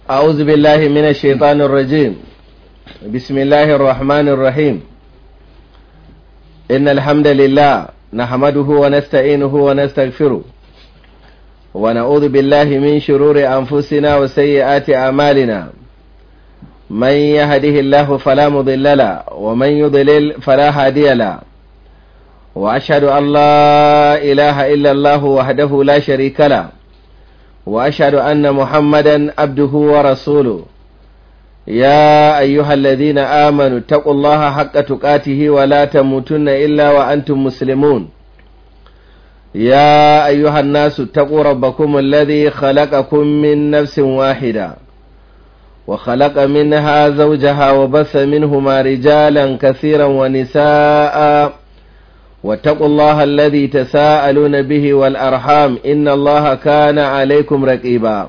أعوذ بالله من الشيطان الرجيم بسم الله الرحمن الرحيم إن الحمد لله نحمده ونستعينه ونستغفره ونعوذ بالله من شرور أنفسنا وسيئات أعمالنا من يهده الله فلا مضل له ومن يضلل فلا هادي له وأشهد أن لا إله إلا الله وحده لا شريك له وأشهد أن محمدا عبده ورسوله يا أيها الذين آمنوا اتقوا الله حق تقاته ولا تموتن إلا وأنتم مسلمون يا أيها الناس اتقوا ربكم الذي خلقكم من نفس واحدة وخلق منها زوجها وبث منهما رجالا كثيرا ونساء واتقوا الله الذي تساءلون به والأرحام إن الله كان عليكم رقيبا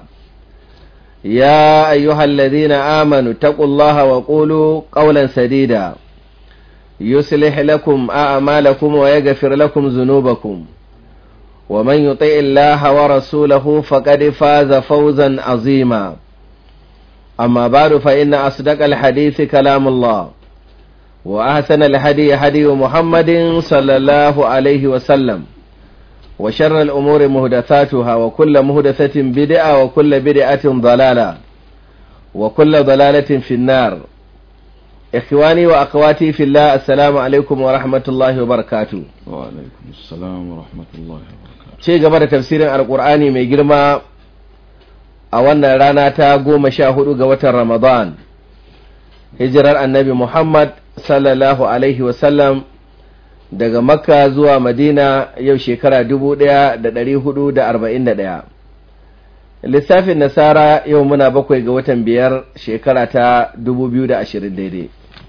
يا أيها الذين آمنوا اتقوا الله وقولوا قولا سديدا يصلح لكم أعمالكم ويغفر لكم ذنوبكم ومن يطع الله ورسوله فقد فاز فوزا عظيما أما بعد فإن أصدق الحديث كلام الله وأحسن الهدي هدي محمد صلى الله عليه وسلم وشر الأمور مهدثاتها وكل مهدثة بدعة وكل بدعة ضلالة وكل ضلالة في النار إخواني وأخواتي في الله السلام عليكم ورحمة الله وبركاته وعليكم السلام ورحمة الله وبركاته ce gaba da tafsirin alkur'ani mai girma a wannan rana ta goma sha hudu ga watan ramadan hijirar annabi muhammad sallallahu alaihi wasallam daga makka zuwa madina yau shekara dubu ɗaya da ɗari hudu da arba'in da ɗaya lissafin nasara yau muna bakwai ga watan biyar shekara ta dubu biyu da ashirin daidai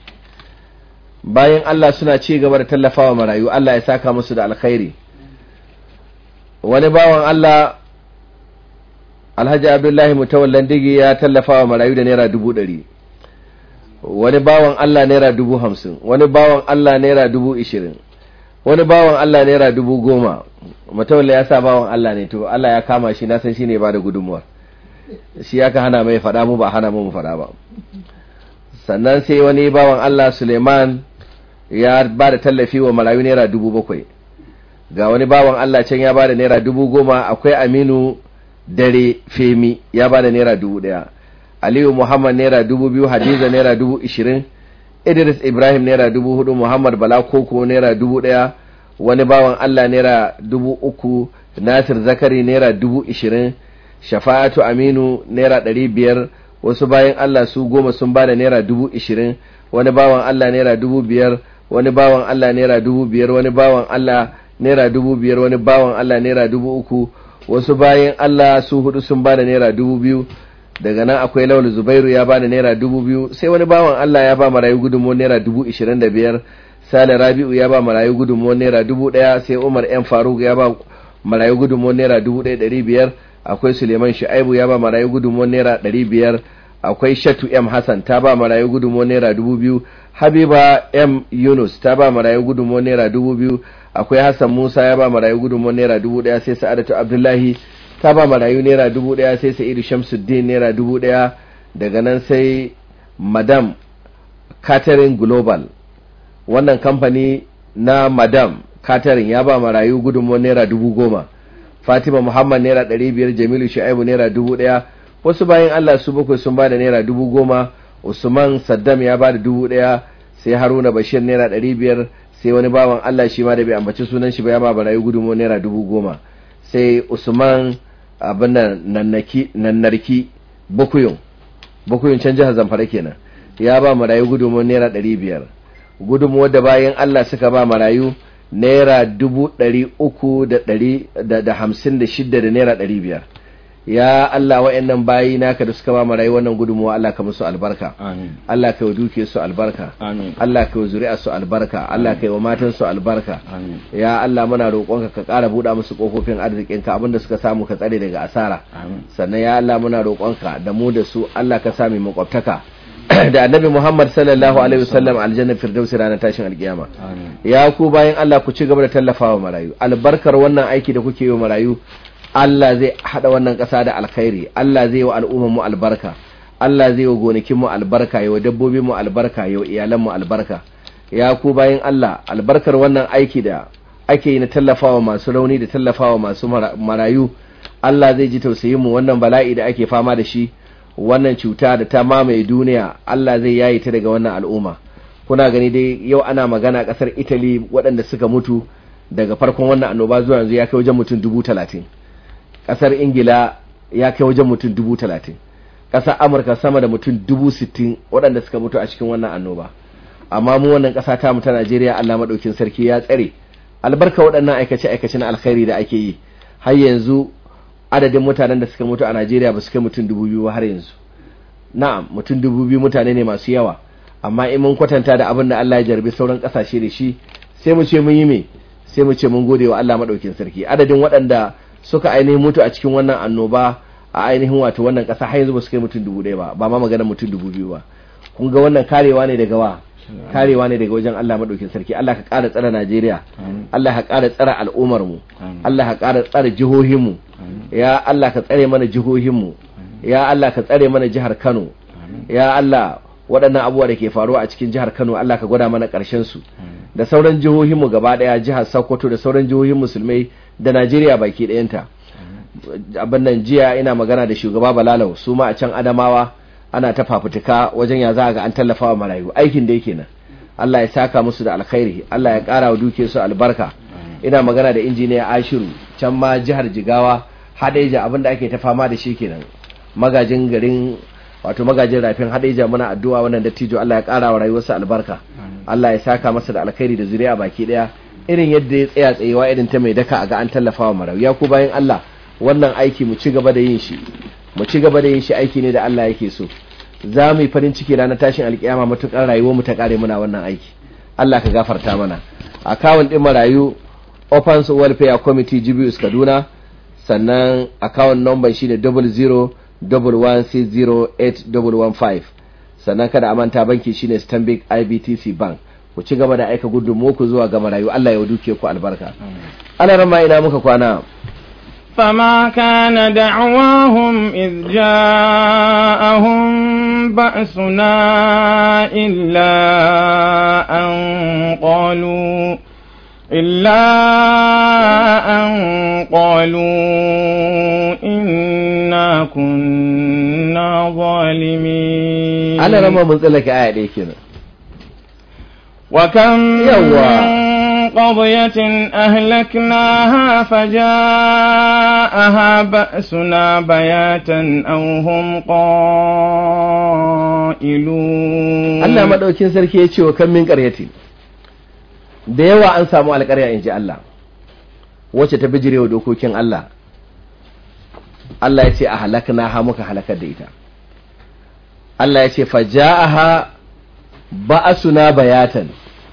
bayan allah suna ci gaba da tallafawa marayu allah ya saka musu da alkhairi wani bawan allah alhaji abdullahi mutawallan digi ya tallafawa marayu da naira dubu ɗari wani bawan Allah naira dubu hamsin wani bawan Allah naira dubu ishirin wani bawan Allah naira dubu goma matawalla ya sa bawan Allah ne to Allah ya kama shi na san shi ne ba da gudunmuwar shi ya ka hana mai faɗa mu ba hana mu faɗa ba sannan sai wani bawan Allah Suleiman ya ba da tallafi wa marayu naira dubu bakwai ga wani bawan Allah can ya ba da naira dubu goma akwai Aminu dare Femi ya ba da naira dubu ɗaya Aliyu Muhammad naira dubu biyu Hadiza naira dubu ishirin Idris Ibrahim naira dubu hudu Muhammad Bala Koko naira dubu ɗaya wani bawan Allah naira dubu uku Nasir Zakari naira dubu ishirin Shafa'atu Aminu naira ɗari biyar wasu bayan Allah su goma sun ba da naira dubu ishirin wani bawan Allah naira dubu biyar wani bawan Allah naira dubu biyar wani bawan Allah naira dubu biyar wani bawan Allah naira dubu uku wasu bayan Allah su hudu sun ba da naira dubu biyu daga nan akwai laulu zubairu ya bani naira dubu biyu sai wani bawan Allah ya ba marayu gudunmuwar naira dubu ishirin da biyar sale rabi'u ya ba marayu gudunmuwar naira dubu ɗaya sai umar yan faruk ya ba marayu gudunmuwar naira dubu ɗaya ɗari biyar akwai suleiman shu'aibu ya ba marayu gudunmuwar naira ɗari biyar akwai shatu m hassan ta ba marayu gudunmuwar naira dubu biyu habiba m yunus ta ba marayu gudunmuwar naira dubu biyu akwai hassan musa ya ba marayu gudunmuwar naira dubu ɗaya sai sa'adatu abdullahi ta ba marayu naira dubu daya sai sa'idu shamsuddin naira dubu daya daga nan sai madam catering global wannan kamfani na madam catering ya ba marayu gudunmuwar naira dubu goma fatima muhammad naira ɗari biyar jamilu shu'aibu naira dubu daya wasu bayan allah su bakwai sun ba da naira dubu goma usman saddam ya ba da dubu daya sai haruna bashir naira ɗari biyar sai wani bawan allah shi ma da bai ambaci sunan shi ba ya ba marayu gudunmuwar naira dubu goma sai usman abin nannarki bukuyun bukuyun can jihar zamfara kenan ya ba marayu gudunmuwar naira ɗari biyar gudunmuwar da bayan allah suka ba marayu naira dubu ɗari uku da ɗari da hamsin da shidda da naira ɗari biyar ya Allah wa'annan bayi naka da suka ba mu rayuwar wannan gudunmuwa Allah ka musu albarka amin Allah ka yi duke su albarka amin Allah ka yi zuri'a su albarka Allah ka yi wa matan su albarka amin ya Allah muna roƙonka ka ƙara buɗa musu ƙofofin arzikinka abinda suka samu ka tsare daga asara amin sannan ya Allah muna roƙonka da mu da su Allah ka sami makwabtaka da annabi Muhammad sallallahu alaihi wasallam aljanna firdausi ranar tashin alkiyama amin ya ku bayan Allah ku ci gaba da tallafawa marayu albarkar wannan aiki da kuke yi wa marayu Allah zai hada wannan ƙasa da alkhairi Allah zai wa al'ummar mu albarka Allah zai wa gonakin mu albarka yawa dabbobin mu albarka yawa iyalan mu albarka ya ku bayin Allah albarkar wannan aiki da ake yi na tallafawa masu rauni da tallafawa masu marayu Allah zai ji tausayin mu wannan bala'i da ake fama da shi wannan cuta da ta mamaye duniya Allah zai yayi ta daga wannan al'umma kuna gani dai yau ana magana kasar Italy waɗanda suka mutu daga farkon wannan annoba zuwa yanzu ya kai wajen mutum dubu talatin kasar Ingila ya kai wajen mutum dubu talatin ƙasar Amurka sama da mutum dubu sittin waɗanda suka mutu a cikin wannan annoba amma mu wannan ƙasa ta mu ta Najeriya Allah maɗaukin sarki ya tsare albarka waɗannan aikace-aikace na alkhairi da ake yi har yanzu adadin mutanen da suka mutu a Najeriya ba su kai mutum dubu biyu har yanzu na'am mutum dubu biyu mutane ne masu yawa amma in mun kwatanta da abin da Allah ya jarbi sauran ƙasashe da shi sai mu ce mun yi me sai mu ce mun gode wa Allah maɗaukin sarki adadin waɗanda suka ainihin mutu a cikin wannan annoba a ainihin wato wannan ƙasa har yanzu ba su kai mutum dubu ɗaya ba ba ma magana mutum dubu biyu ba kun ga wannan karewa ne daga wa karewa ne daga wajen Allah madaukin sarki Allah ka ƙara tsara Najeriya Allah ka ƙara tsara al'ummar mu Allah ka ƙara tsara jihohin mu ya Allah ka tsare mana jihohin mu ya Allah ka tsare mana jihar Kano ya Allah waɗannan abubuwa da ke faruwa a cikin jihar Kano Allah ka gwada mana ƙarshen su da sauran jihohin mu gaba ɗaya jihar Sokoto da sauran jihohin musulmai da Najeriya baki ɗayanta abin nan jiya ina magana da shugaba Balalau su ma a can Adamawa ana ta fafutuka wajen ya za ga an tallafa wa marayu aikin da yake nan Allah ya saka musu da alkhairi Allah ya ƙara wa duke su albarka ina magana da injiniya Ashiru can ma jihar Jigawa Hadeja abinda ake ta fama da shi kenan magajin garin wato magajin rafin Hadeja muna addu'a wannan dattijo Allah ya ƙara wa rayuwarsa albarka Allah ya saka masa da alkhairi da zuriya baki daya irin yadda ya tsaya tsayewa irin ta mai daka a ga an tallafa wa marayu ya ku bayan Allah wannan aiki mu ci gaba da yin shi mu ci gaba da yin shi aiki ne da Allah yake so za mu yi farin ciki ranar tashin alkiyama matukar rayuwar mu ta kare muna wannan aiki Allah ka gafarta mana akawun din marayu Open Welfare Committee Jibius Kaduna sannan akawun number shine 00160815 sannan kada a manta banki shine Stanbic IBTC Bank ku ci gaba da aika gudunmu ku zuwa ga marayu Allah ya duke ku albarka ana rama ina muka kwana فما كان دعواهم إذ جاءهم بأسنا إلا أن قالوا إلا أن قالوا إنا كنا ظالمين أنا لما منزلك آية ديكنا وكم يوا قضية أهلكناها فجاءها بأسنا بياتا أو هم قائلون Allah maɗaukin sarki ya ce wa kan min ƙaryati da yawa an samu alƙarya in ji Allah wacce ta bijirewa dokokin Allah Allah ya ce a halakna ha muka halakar da ita Allah ya ce faja'aha ba'asuna bayatan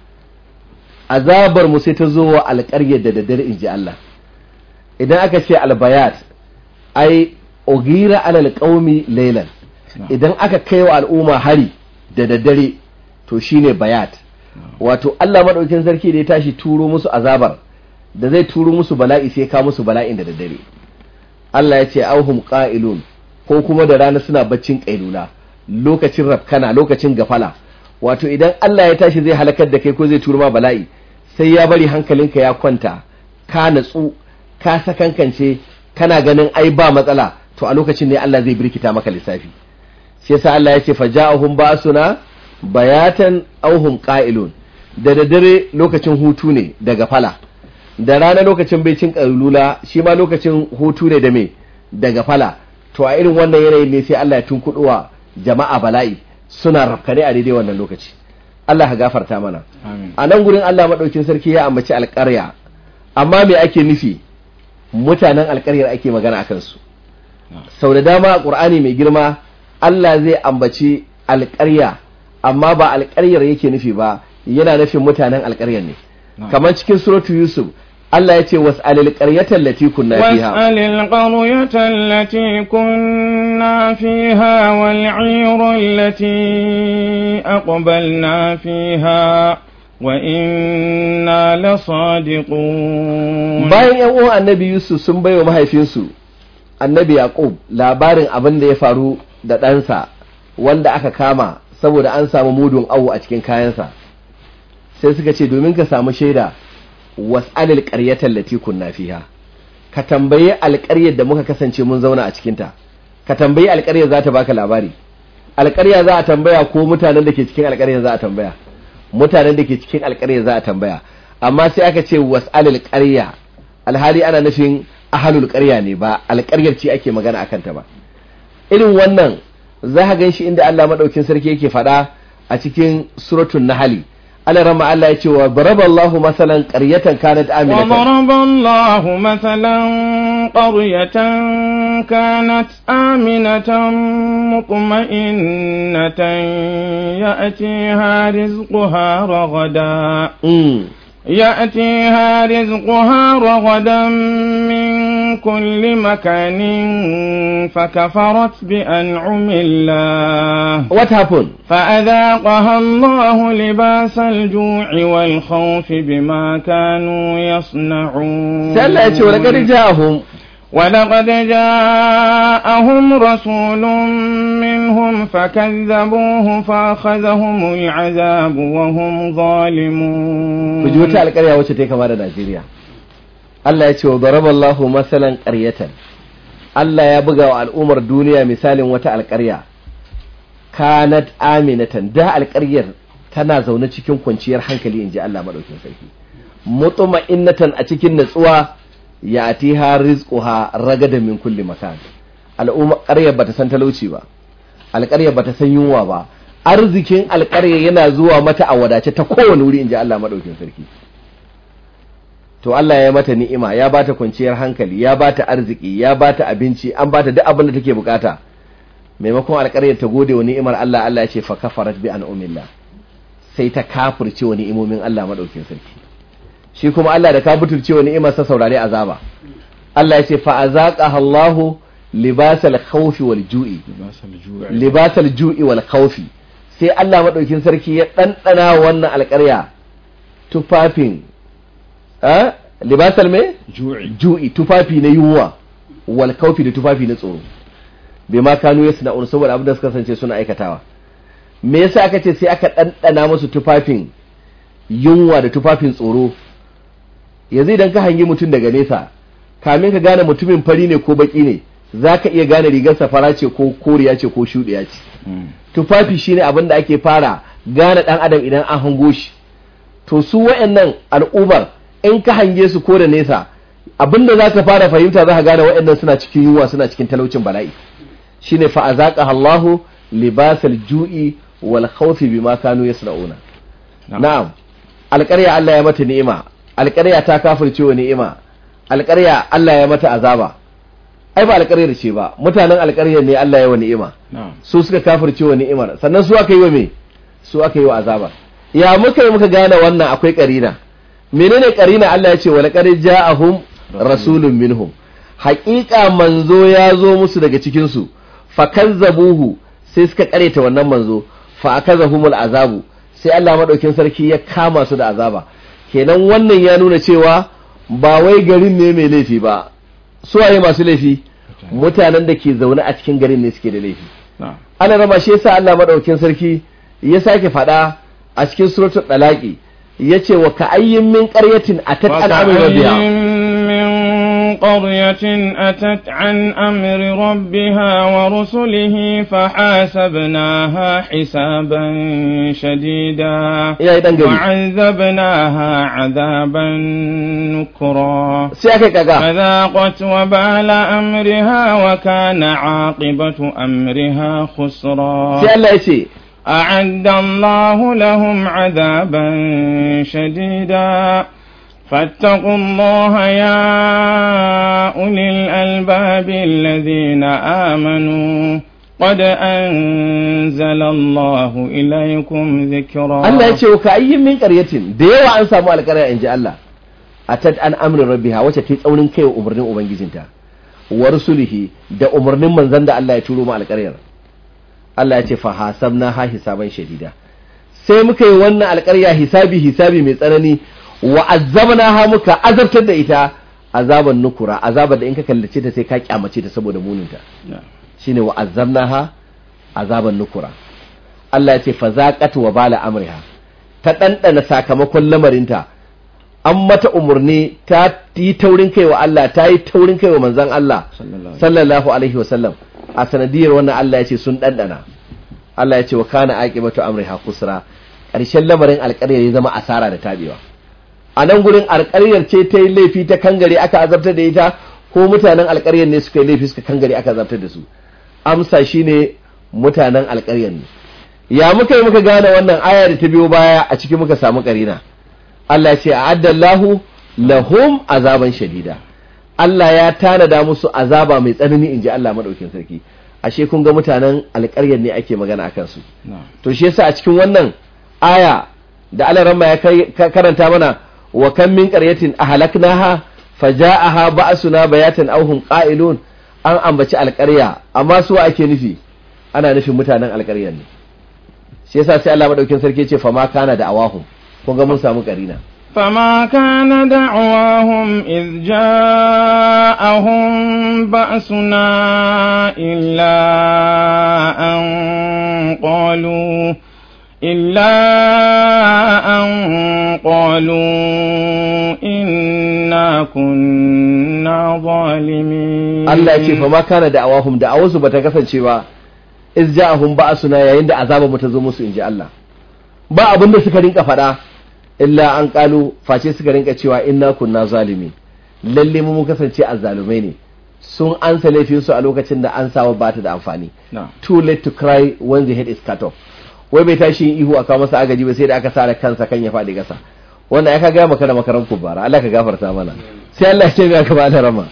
azabar mu sai ta zo wa alƙaryar da daddare in ji Allah idan aka ce albayat ai ogira alal qaumi laylan idan aka kai wa al'umma hari da daddare to shine bayat wato Allah madaukin sarki da ya tashi turo musu azabar da zai turo musu bala'i sai ka musu bala'in da daddare Allah ya ce auhum qa'ilun ko kuma da rana suna baccin kailula lokacin rafkana lokacin gafala wato idan Allah ya tashi zai halakar da kai ko zai turo ma bala'i sai ya bari hankalinka ya kwanta ka natsu ka sakankance kana ganin ai ba matsala to a lokacin ne Allah zai birkita maka lissafi shi yasa Allah ya ce faja'ahum ba'suna bayatan auhum qa'ilun da daddare lokacin hutu ne daga fala da rana lokacin baicin ƙalula shi ma lokacin hutu ne da me daga fala to a irin wannan yanayin ne sai Allah ya tunkuɗuwa jama'a bala'i suna rafkane a daidai wannan lokaci Allah ka gafarta mana a nan gurin Allah maɗaukin sarki ya ambaci alƙarya amma me ake nufi mutanen alƙaryar ake magana a kansu sau da dama a ƙur'ani mai girma Allah zai ambaci alƙarya amma ba alƙaryar yake nufi ba yana nufin mutanen alƙaryar ne kamar cikin suratu yusuf Allah ya ce was'alil qaryatan lati kunna fiha was'alil qaryatan lati kunna fiha wal 'ira allati aqbalna fiha wa inna lasadiqun bayan yan uwan annabi yusuf sun baiwa mahaifinsu annabi yaqub labarin abin da ya faru da ɗansa wanda aka kama saboda an samu mudun awo a cikin kayansa sai suka ce domin ka samu shaida was'alil qaryatan lati kunna fiha ka tambayi alƙaryar da muka kasance mun zauna a cikinta ka tambayi alƙaryar za ta baka labari alƙarya za a tambaya ko mutanen da ke cikin alƙaryar za a tambaya mutanen da ke cikin alƙaryar za a tambaya amma sai aka ce was'alil qarya alhali ana nufin ahalul ƙarya ne ba alƙaryar ce ake magana akan ta ba irin wannan za ka gan shi inda Allah maɗaukin sarki yake faɗa a cikin suratun nahali Allah rama Allah ya ce wa baraballahu masalan qaryatan kanat aminatan وضرب الله مثلا قرية كانت آمنة مطمئنة يأتيها رزقها رغدا mm. يأتيها رزقها رغدا من كل مكان فكفرت بأنعم الله what happened فأذاقها الله لباس الجوع والخوف بما كانوا يصنعون sai Allah ya ce wa laqad ja'ahum ولقد جاءهم رسول منهم فكذبوه فأخذهم العذاب وهم ظالمون ku ji wata alƙarya wacce ta yi kama da Najeriya Allah ya ce wa baraballahu masalan qaryatan Allah ya buga wa al'ummar duniya misalin wata alƙarya kanat aminatan da alƙaryar tana zaune cikin kwanciyar hankali inji Allah madaukin sarki mutma'innatan a cikin natsuwa ya atiha rizquha ragadan min kulli makan al'umma ƙaryar bata san talauci ba alƙaryar bata san yunwa ba arzikin alƙaryar yana zuwa mata a wadace ta kowane wuri inji Allah madaukin sarki to Allah ya mata ni'ima ya bata kwanciyar hankali ya bata arziki ya bata abinci an bata duk abin da take bukata maimakon alƙaryar ta gode wa ni'imar Allah Allah ya ce fa kafarat bi an'umillah sai ta kafirce wa ni'imomin Allah madaukin sarki shi kuma Allah da ka butulce wa ni'imar sa saurare azaba Allah ya ce fa azaqaha Allahu libasal khawfi wal ju'i لباس الجوع libasal ju'i wal khawfi sai Allah madaukin sarki ya dandana wannan alƙarya tufafin a libasal me جوع ju'i tufafi na yunwa wal khawfi da tufafi na tsoro bai ma kanu yasna'un saboda abin da suka kasance suna aikatawa me yasa aka ce sai aka dandana musu tufafin yunwa da tufafin tsoro yanzu idan ka hangi mutum daga nesa kamin ka gane mutumin fari ne ko baki ne za ka iya gane rigarsa fara ce ko koriya ce ko shuɗiya ce مم. tufafi shine abin da ake fara gane ɗan adam idan an hango shi to su wa'annan al'ummar in ka hange su ko da nesa abin da za ka fara fahimta za ka gane wa'annan suna cikin yunwa suna cikin talaucin bala'i shine fa azaqaha Allahu libasal ju'i wal khawfi bima kanu yasna'una نعم. na'am alƙarya Allah ya mata ni'ima alƙarya ta kafirce wa ni'ima alƙarya Allah ya mata azaba ai ba alƙaryar ce ba mutanen alƙaryar ne Allah ya wa ni'ima نعم su suka kafirce wa ni'imar sannan su aka yi wa me su aka yi wa azaba ya muka yi muka gane wannan akwai karina menene karina Allah ya ce wa laqad ja'ahum rasulun minhum haƙiƙa manzo ya zo musu daga cikin su fakazzabuhu sai suka kareta wannan manzo fa akazahumul azabu sai Allah madaukin sarki ya kama su da azaba kenan wannan ya nuna cewa ba wai garin ne mai laifi ba su waye masu laifi mutanen da ke zaune a cikin garin ne suke da laifi نعم ana rama shi yasa Allah madaukakin sarki ya sake faɗa a cikin suratul dalaqi yace wa ka ayyin min qaryatin atat an amri rabbiha وكأين من قرية أتت عن أمر ربها ورسله فحاسبناها حسابا شديدا yayi dan gari وعذبناها عذابا نكرا sai aka kaga فذاقت وبال أمرها وكان عاقبة أمرها خسرا sai Allah yace أعد الله لهم عذابا شديدا فاتقوا الله يا أولي الألباب الذين آمنوا قد أنزل الله إليكم ذكرا Allah yace wa ka ayyin min qaryatin da yawa an samu alƙarya inji Allah atat an amri rabbiha wacce ta yi tsaunin kai wa umarnin ubangijinta wa rusulihi da umarnin manzon da Allah ya turo mu alƙaryar Allah ya ce fa hasabna ha hisaban shadida sai muka yi wannan alƙarya hisabi hisabi mai tsanani wa azabna ha muka azabtar da ita azaban nukura azabar da in ka kallace ta sai ka kyamace ta saboda muninta نعم. shine wa azabna ha azaban nukura Allah ya ce fa zaqat wa bala amriha ta ɗanɗana sakamakon lamarinta an mata umarni ta yi taurin kai wa Allah ta yi taurin kai wa manzan Allah sallallahu alaihi wasallam a sanadiyar wannan Allah ya ce sun ɗanɗana Allah ya ce wa kana aqibatu amriha kusra ƙarshen lamarin alƙaryar ya zama asara da tabewa a nan gurin alƙaryar ce ta yi laifi ta kangare aka azabtar da ita ko mutanen alƙaryar ne suka yi laifi suka kangare aka azabtar da su amsa shine mutanen alƙaryar ne ya muka yi muka gane wannan aya da ta biyo baya a cikin muka samu karina Allah ce a addallahu lahum azaban shadida Allah ya tanada musu azaba mai tsanani in ji Allah madaukin sarki ashe kun ga mutanen alƙaryar ne ake magana akan su to shi yasa a cikin wannan aya da Allah ramma ya karanta mana wa kam min qaryatin ahlaknaha faja'aha ba'suna bayatan aw hum qa'ilun an ambaci alƙarya amma su ake nufi ana nufin mutanen alƙaryar ne shi yasa sai Allah madaukin sarki ce fama kana da awahum kun ga mun samu karina فما كان دعواهم إذ جاءهم بأسنا إلا أن قالوا إلا أن قالوا إنا كنا ظالمين الله يقول فما كان دعواهم دعوهم بتكفن شبا iz ja'ahum ba'suna yayin da azaba mu ta zo musu inji Allah ba abin da suka rinka faɗa illa an kalu face suka rinka cewa inna kunna zalimi lalle mu kasance azzalumai ne sun ansa laifin su a lokacin da an sawa ba ta da amfani too late to cry when the head is cut off wai bai tashi yin ihu aka masa agaji ba sai da aka sare kansa kan ya faɗi gasa wannan ya ka ga maka da makaran kubara Allah ka gafarta mana sai Allah ya ce ga ka ba da rama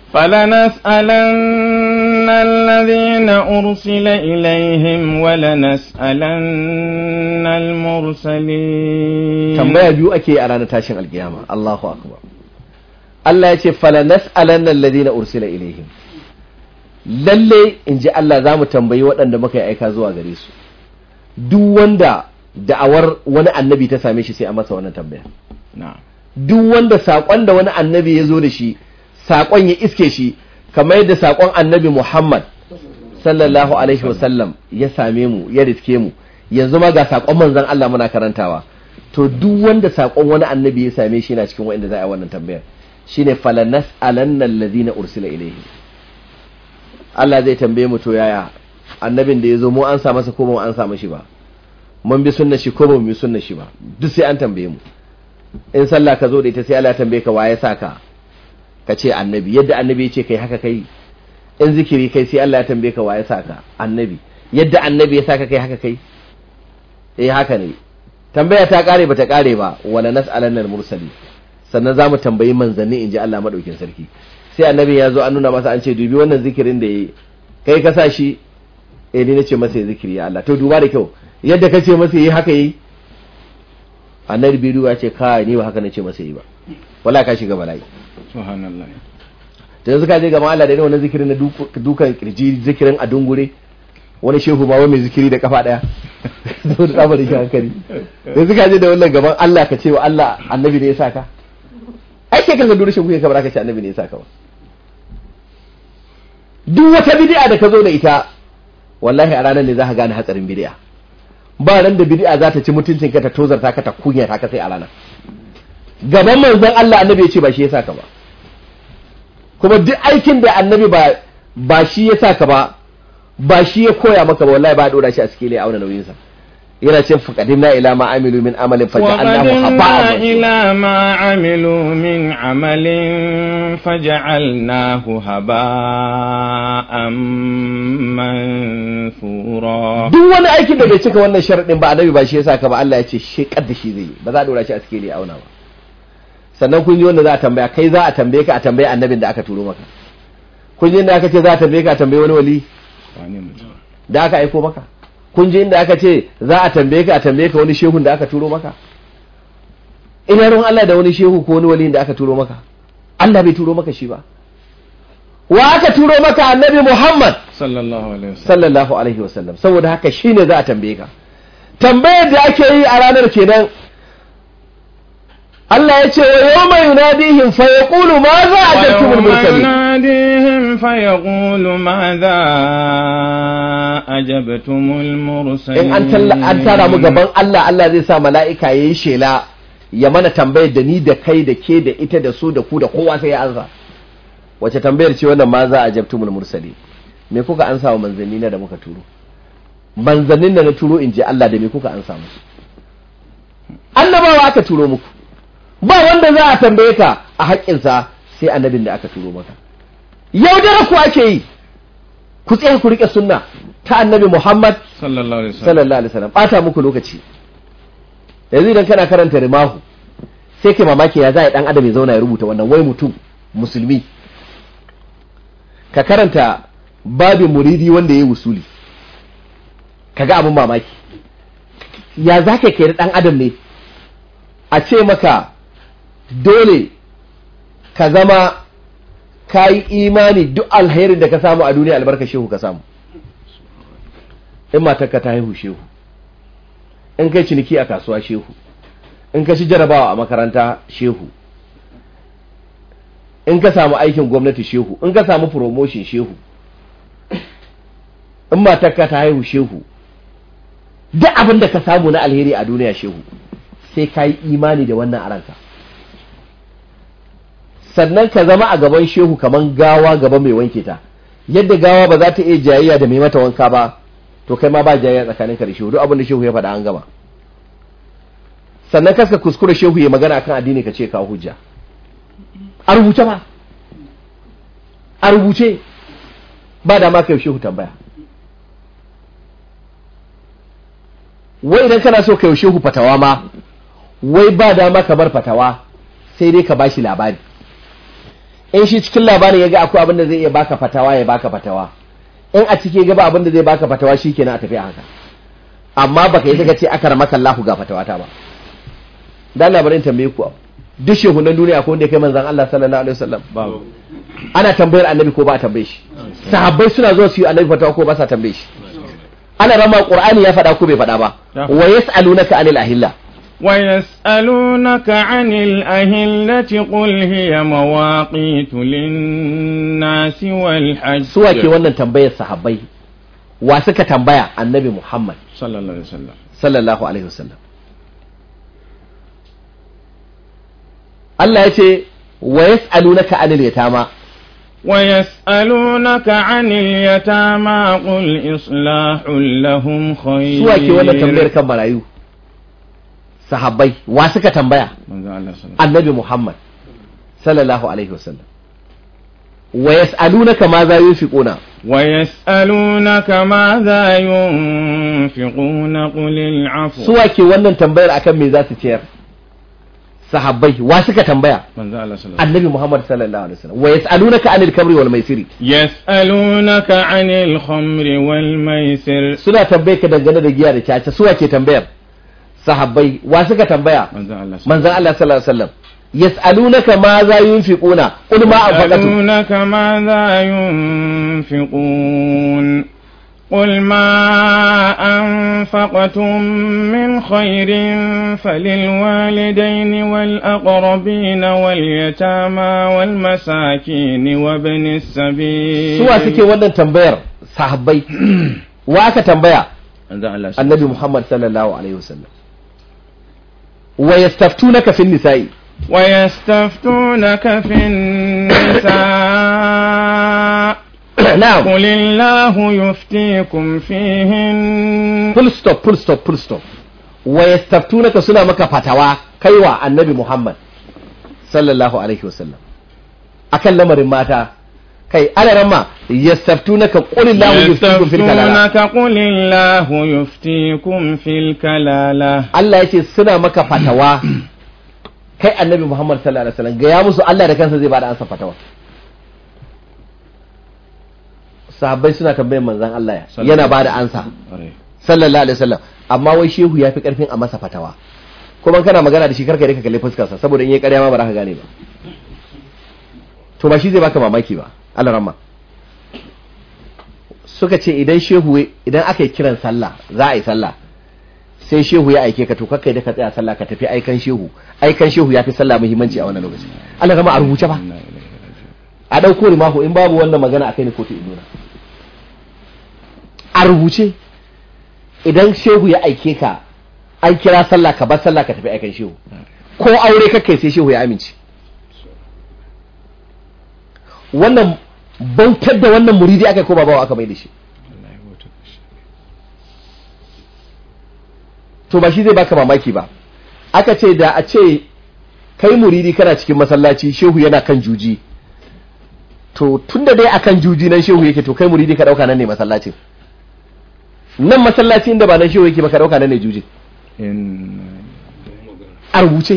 فلنسألن الذين أرسل إليهم ولنسألن المرسلين tambaya biyu ake a ranar tashin alkiyama Allahu akbar Allah ya ce falanas'alanna alladhina ursila ilaihim lalle in ji Allah za mu tambayi waɗanda muka yi aika zuwa gare su duk wanda da'awar wani annabi ta same shi sai a masa wannan tambaya duk wanda saƙon da wani annabi ya zo da shi saƙon ya iske shi kamar yadda saƙon annabi Muhammad sallallahu alaihi wasallam ya same mu ya riske mu yanzu ma ga saƙon manzon Allah muna karantawa to duk wanda saƙon wani annabi ya same shi yana cikin wanda za a yi wannan tambayar shine falanas alanna alladhina ursila ilayhi Allah zai tambaye mu to yaya annabin da ya zo mu an sa masa ko ba mu an sa mashi ba mun bi sunna shi ko ba mu bi sunna shi ba duk sai an tambaye mu in sallah ka zo da ita sai Allah ya tambaye ka waye saka ka ce annabi yadda annabi ya ce kai haka kai in zikiri kai sai Allah ya tambaye ka waye saka annabi yadda annabi ya saka kai haka kai eh haka ne tambaya ta kare bata kare ba wala nas'alanna al-mursali sannan zamu tambayi manzanni inji Allah madaukin sarki sai annabi ya zo an nuna masa an ce dubi wannan zikirin da yayi kai ka sa shi eh ni nace masa zikiri ya Allah to duba da kyau yadda kace masa yi haka yi annabi bai duba ce kai ni ba haka nace masa yi ba wala ka shiga bala'i subhanallah da yanzu ka je ga Allah da ne wannan zikirin na dukan kirji zikirin a dungure wani shehu ma wai mai zikiri da kafa daya zo da tsabar shi hankali yanzu ka je da wannan gaban Allah ka ce wa Allah annabi ne ya saka ai kai kan ga dure shehu ka baraka ce annabi ne ya saka ba duk wata bid'a da ka zo da ita wallahi a ranar ne za ka gane hatsarin bid'a ba ran da bid'a za ta ci mutuncin ka ta tozarta ka ta kunya ta ka sai a ranar gaban manzon Allah annabi ya ce ba shi ya saka ba kuma duk aikin da annabi ba ba shi ya saka ba ba shi ya koya maka ba wallahi ba dora shi a cikin auna nauyin sa yana cin faqadimna ila ma amilu min amalin faj'alnahu haba'an ila ma amilu min amalin faj'alnahu haba'an mansura duk wani aikin da bai cika wannan sharadin ba annabi ba shi ya saka ba Allah ya ce shi kadda shi zai ba za a dora shi a cikin auna ba sannan kun ji wanda za a tambaya kai za a tambaye ka a tambaye annabin da aka turo maka kun ji inda aka ce za a tambaye ka a tambaye wani wali da aka aiko maka kun ji inda aka ce za a tambaye ka a tambaye ka wani shehun da aka turo maka ina ruwan Allah da wani shehu ko wani wali da aka turo maka Allah bai turo maka shi ba wa aka turo maka annabi Muhammad sallallahu alaihi wasallam sallallahu alaihi wasallam saboda haka shine za a tambaye ka tambayar da ake yi a ranar kenan Allah ya ce wa yawma yunadihim fa yaqulu ma za ajabtumul ويوم mursalin يناديهم فيقول ماذا أجبتم المرسلين in an talla an tara mu gaban Allah Allah zai sa mala'ika yayi shela ya mana tambayar da ni da kai da ke da ita da su da ku da kowa sai ya ansa wace tambayar ce wannan ma za a jabtumul mursali me kuka ansa wa manzanni na da muka turo manzannin da na turo in je Allah da me kuka ansa musu annabawa aka turo muku ba wanda za a tambaye ka a haƙƙinsa sai annabin da aka turo maka yaudara ku ake yi ku tsaya ku riƙe sunna ta annabi Muhammad صلى الله عليه وسلم sallallahu alaihi wasallam bata muku lokaci yanzu idan kana karanta rimahu sai kai mamaki ya za a dan adam ya zauna ya rubuta wannan wai mutum musulmi ka karanta babin muridi wanda ya yi wusuli kaga abin mamaki ya za ka keri dan adam ne a ce maka dole ka zama ka yi imani duk alherin da ka samu a duniya albarka shehu ka samu in matarka ta haihu shehu in kai ciniki a kasuwa shehu in ka ci jarabawa a makaranta shehu in ka samu aikin gwamnati shehu in ka samu promotion shehu in matarka ta haihu shehu duk abin da ka samu na alheri a duniya shehu sai ka yi imani da wannan a ranka sannan ka zama a gaban shehu kaman gawa gaba mai wanke ta yadda gawa ba za ta iya jayayya da mai mata wanka ba to kai ma ba jayayya tsakanin ka da shehu duk abin da shehu ya faɗa an gama sannan kaska kuskure shehu ya magana akan addini ka ce kawo hujja a rubuce ba a rubuce ba da ma kai shehu tambaya wai idan kana so kai shehu fatawa ma wai ba dama ka bar fatawa sai dai ka bashi labari in shi cikin labarin ya ga akwai abin da zai iya baka fatawa ya baka fatawa in a cike gaba abin da zai baka fatawa shikenan a tafi a haka amma baka yi saka ce aka ramaka Allahu ga fatawa ta ba dan labarin tambaye ku duk shehunan duniya ko wanda ya kai manzon Allah sallallahu alaihi wasallam babu ana tambayar annabi ko ba a tambaye shi sahabbai suna zuwa su yi annabi fatawa ko ba sa tambaye shi ana rama qur'ani ya faɗa ko bai faɗa ba Ya. wa yas'alunaka anil ahilla ويسألونك عن الأهلة قل هي مواقيت للناس والحج suwa ke wannan tambayar sahabbai wa suka tambaya annabi Muhammad صلى الله عليه وسلم sallallahu alaihi wasallam Allah ya ce wa yas'alunaka anil yatama ويسألونك عن اليتامى قل إصلاح لهم خير suwa ke wannan tambayar kan marayu sahabbai wa suka tambaya manzo Allah sallallahu annabi Muhammad sallallahu alaihi wasallam wa yas'alunaka ma za yunfiquna ويسألونك ماذا ينفقون قل العفو suwa ke wannan tambayar akan me za su ciyar sahabbai wa suka tambaya manzo Allah sallallahu annabi Muhammad sallallahu alaihi wasallam wa yas'alunaka anil kamri wal maisiri يسألونك عن الخمر والميسر suna tambaye ka dangane da giya da caca suwa ke tambayar sahabbai wa suka tambaya manzo Allah sallallahu manzon Allah sallallahu alaihi wasallam yas'alunaka ma za yunfiquna qul ma anfaqatum يسألونك ماذا ينفقون قل ما أنفقتم من خير فللوالدين والأقربين واليتامى والمساكين وابن السبيل suwa suke wannan tambayar sahabbai wa aka tambaya manzo Allah annabi Muhammad sallallahu alaihi wasallam wa yastaftunaka fin nisa'i ويستفتونك في النساء na'am قل الله يفتيكم فيهن full stop full stop full stop wa yastaftunaka suna maka fatawa kaiwa annabi Muhammad sallallahu alaihi wasallam akan lamarin mata kai ana ramma yastaftunaka qul illahu yuftikum fil kalala يستفتونك قل الله يفتيكم في الكلالة Allah yace suna maka fatawa kai annabi Muhammad sallallahu alaihi wasallam ga ya musu Allah da kansa zai bada ansa fatawa sahabbai suna tambayar manzon Allah ya yana bada ansa sallallahu alaihi wasallam amma wai shehu ya fi karfin a masa fatawa kuma kana magana da shi karka dai ka kalli fuskarsa saboda in yi ƙarya ma ba za ka gane ba to ba shi zai baka mamaki ba Allah ramma suka ce idan shehu idan aka yi kiran sallah za a yi sallah sai shehu ya aike ka to kakkai da ka tsaya sallah ka tafi aikan shehu aikan shehu ya fi sallah muhimmanci a wannan lokaci Allah gama a rubuce ba a ɗauko rimahu in babu wannan magana a kai ni kotu in nuna a rubuce idan shehu ya aike ka an kira sallah ka bar sallah ka tafi aikan shehu ko aure kakkai sai shehu ya amince wannan bautar da wannan muridi aka yi ko ba bawa aka mai da shi to ba shi zai baka mamaki ba aka ce da a ce kai muridi kana cikin masallaci shehu yana kan juji to tunda dai akan juji nan shehu yake to kai muridi ka dauka nan ne masallacin nan masallaci inda ba nan shehu yake ba ka dauka nan ne juji a rubuce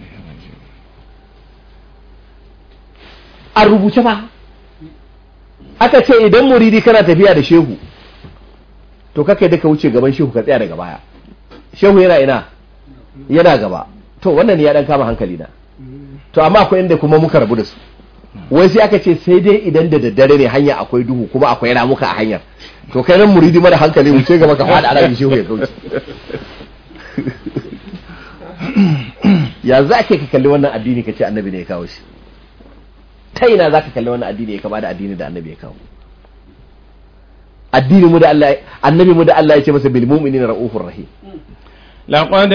a rubuce ba aka ce idan muridi kana tafiya da shehu to kakai da ka wuce gaban shehu ka tsaya daga baya shehu yana ina yana gaba to wannan ya dan kama hankali na to amma akwai inda kuma muka rabu da su wai sai aka ce sai dai idan da daddare ne hanya akwai duhu kuma akwai ramuka a hanyar to kai nan muridi mara hankali wuce gaba ka fada arabi shehu ya kauce ya za ka kalli wannan addini ka ce annabi ne ya kawo shi ta ina za ka kalli wannan addini ya kama da addini da annabi ya kawo addini mu da Allah annabi mu da Allah ya ce masa bil mu'minina ra'ufur rahim لقد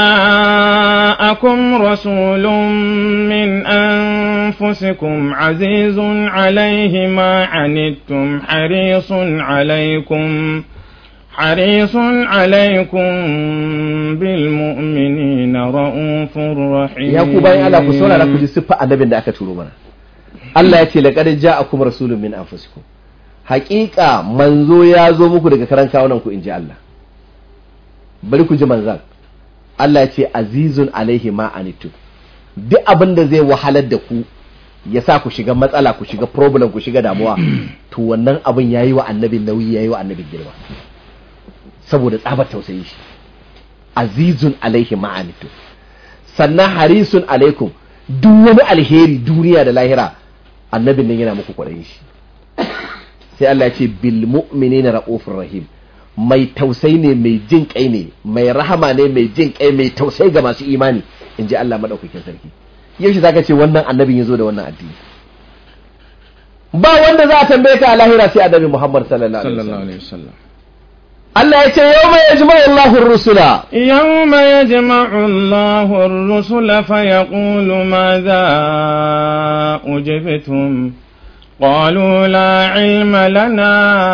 جاءكم رسول من أنفسكم عزيز عليه ما عنتم حريص عليكم حريص عليكم بالمؤمنين رؤوف رحيم ya ku bayan Allah ku saurara ku ji siffa annabin da aka turo mana Allah ya ce laqad ja'akum rasulun min anfusikum haƙiƙa manzo ya zo muku daga karan kawunan ku inji Allah bari ku ji manzan Allah ya ce azizun alaihi ma anitu duk abin da zai wahalar da ku ya sa ku shiga matsala ku shiga problem ku shiga damuwa to wannan abin yayi wa annabin nauyi yayi wa annabin girma saboda tsabar tausayin shi azizun alaihi ma anitu sannan harisun alaikum duk wani alheri duniya da lahira annabin nan yana muku kwaɗayin shi sai Allah ya ce bil mu'minina ra'ufur rahim mai tausayi ne mai jin kai ne mai rahama ne mai jin kai mai tausayi ga masu imani in ji Allah madaukakin sarki yaushe zaka ce wannan annabin yazo da wannan addini ba wanda za a tambaye ka a lahira sai annabi Muhammad sallallahu alaihi wasallam alaihi wasallam Allah ya ce yawma yajma'u Allahu ar-rusula يوم يجمع الله الرسل فيقول ماذا أجبتم قالوا لا علم لنا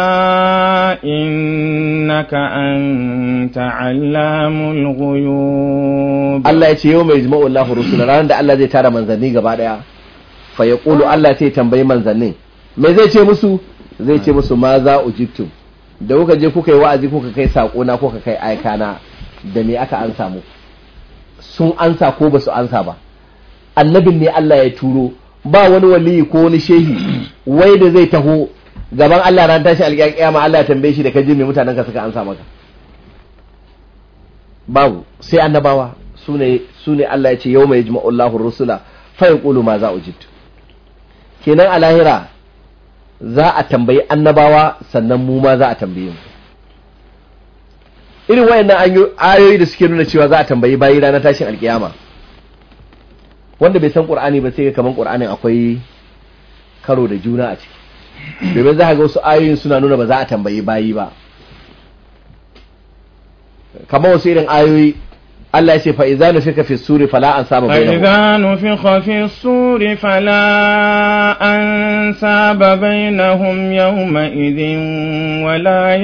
إنك أنت علام الغيوب Allah ya ce yawma yajma'u Allahu ar-rusula ranar da Allah zai tara manzanni gaba daya fa yaqulu Allah sai tambayi manzannin me zai ce musu zai ce musu ma za ujibtum da kuka je kuka yi wa'azi kuka kai sako na kuka kai aika na da me aka ansa mu sun ansa ko ba su ansa ba annabin ne Allah ya turo ba wani waliyi ko wani shehi wai da zai taho gaban Allah ran tashi alƙiyama Allah ya tambaye shi da kaji me mutanen ka suka ansa maka babu sai annabawa sune sune Allah ya ce yawma yajma'u Allahu rusula fa yaqulu ma za ujibtu kenan a lahira za a tambayi annabawa sannan mu ma za a tambaye mu irin wayannan ayoyi da suke nuna cewa za a tambayi bayi ranar tashin alkiyama wanda bai san qur'ani ba sai ga kaman qur'anin akwai karo da juna a ciki domin za ka ga wasu ayoyin suna nuna ba za a tambayi bayi ba kamar wasu irin ayoyi Allah ya ce fa idza nufika fi suri fala an saba bainahum فإذا نفخ في الصور فلا أنساب بينهم يومئذ ولا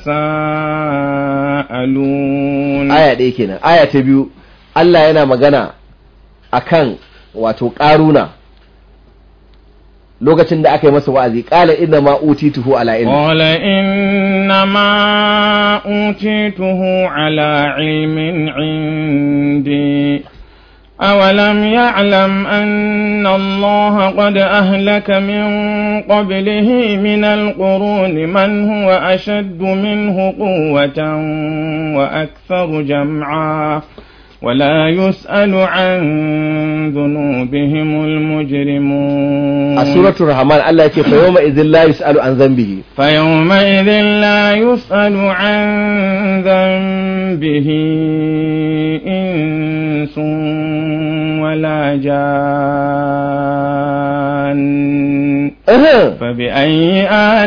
يتساءلون aya ɗaya kenan aya ta biyu Allah yana magana akan wato ƙaruna lokacin da aka yi masa wa'azi ƙala inna ma utituhu ala ilmi قال إنما أوتيته على علم عندي أولم يعلم أن الله قد أهلك من قبله من القرون من هو أشد منه قوة وأكثر جمعا ولا يسأل عن ذنوبهم المجرمون a suratul rahman Allah yake fa yawma idhil la yus'alu an dhanbihi فيومئذ لا يسأل عن به إنس ولا جان فبأي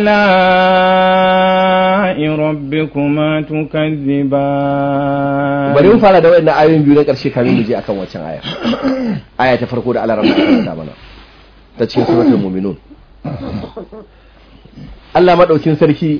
آلاء ربكما تكذبان bari mu fara da wayannan ayoyin biyu na ƙarshe kamin mu je akan wancan aya aya ta farko da Allah rabbi ta mana ta cikin suratul mu'minun Allah madaukin sarki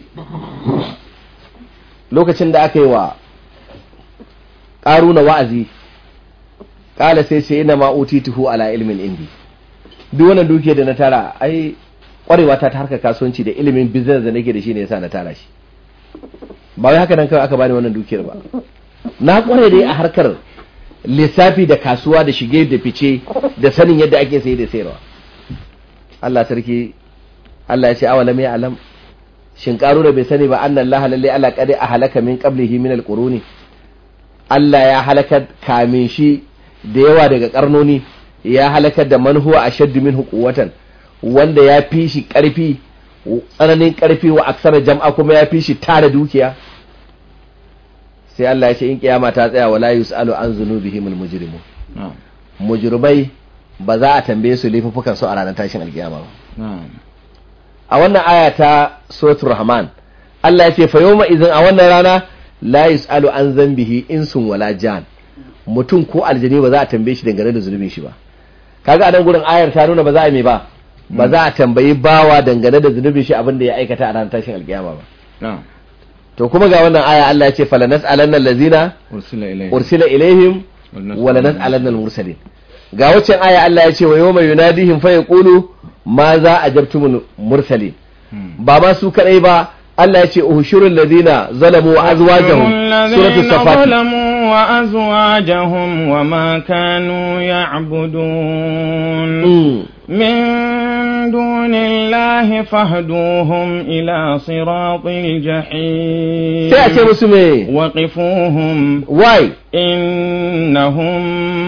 lokacin da aka yi wa ƙaruna wa'azi ƙala sai ce ina ma utituhu ala ilmin indi duk wannan dukiyar da na tara ai ƙwarewa ta ta harkar kasuwanci da ilimin business da nake da shi ne yasa na tara shi ba wai haka nan kawai aka bani wannan dukiyar ba na ƙware dai a harkar lissafi da kasuwa da shige da fice da sanin yadda ake sayi da sayarwa Allah sarki Allah ya ce awalam ya alam shin da bai sani ba annan Allah lalle Allah kade a halaka min qablihi min alquruni Allah ya halaka kamin shi da yawa daga karnoni ya halakar da man huwa ashaddu minhu quwwatan wanda ya fi shi karfi tsananin karfi wa aksara jam'a kuma ya fi shi tara dukiya sai Allah ya ce in kiyama ta tsaya wala yusalu an zunubihim almujrimun na'am mujrimai ba za a tambaye su laifukan su a ranar tashin alkiyama ba na'am a wannan aya ta suratul rahman Allah ya ce fa yawma idzin a wannan rana la yusalu an zambihi insun wala jan mutum ko aljani ba za a tambaye shi dangane da zunubin shi ba kaga a nan gurin ayar ta nuna ba za a mai ba ba za a tambayi bawa dangane da zunubin shi abin da ya aikata a ranar tashin alkiyama ba na'am to kuma ga wannan aya Allah ya ce falanas alanna allazina ursila ilayhi ursila ilaihim wala nas'alanna al-mursalin ga waccan aya Allah ya ce wa yawma yunadihim fa yaqulu ma za ajabtumul mursalin ba ma su kadai ba Allah ya ce uhushurul ladina zalamu wa azwajahum suratul الذين safat ظلموا وأزواجهم وما كانوا يعبدون Mm. من دون الله فاهدوهم إلى صراط الجحيم sai a ce musu me وقفوهم why إنهم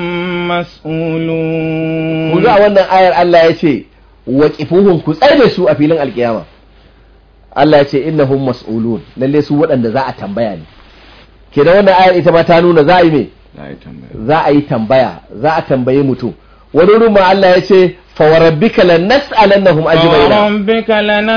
مسؤولون ku ga wannan ayar Allah ya ce waqifuhum ku tsaye da su a filin alkiyama Allah ya ce innahum mas'ulun lalle su waɗanda za a tambaya ne kenan wannan ayar ita ma ta nuna za a yi me za a yi tambaya za a yi tambaya za a tambaye mutum wani wurin ma Allah ya ce fawarabbika lanas'alannahum ajma'ina فربك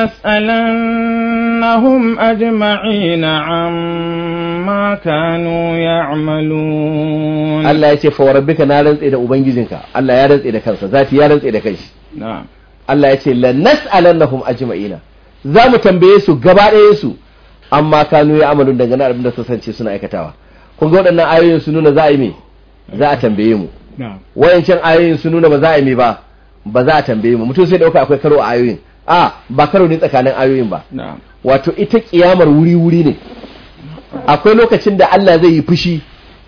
لنسألنهم أجمعين عما كانوا يعملون Allah ya ce fawarabbika na rantse da ubangijinka Allah ya rantse da kansa zati ya rantse da kanshi na'am Allah ya ce lanas'alannahum ajma'ina za mu tambaye su gaba ɗayan su amma kanu ya amalun dangane abin da su sance suna aikatawa kun ga waɗannan ayoyin su nuna za a yi me za a tambaye mu نعم wayancan ayoyin su nuna ba za a yi me ba ba za a tambaye mu mutum sai dauka akwai karo a ayoyin a ba karo ne tsakanin ayoyin ba na'am wato ita kiyamar wuri-wuri ne akwai lokacin da Allah zai yi fushi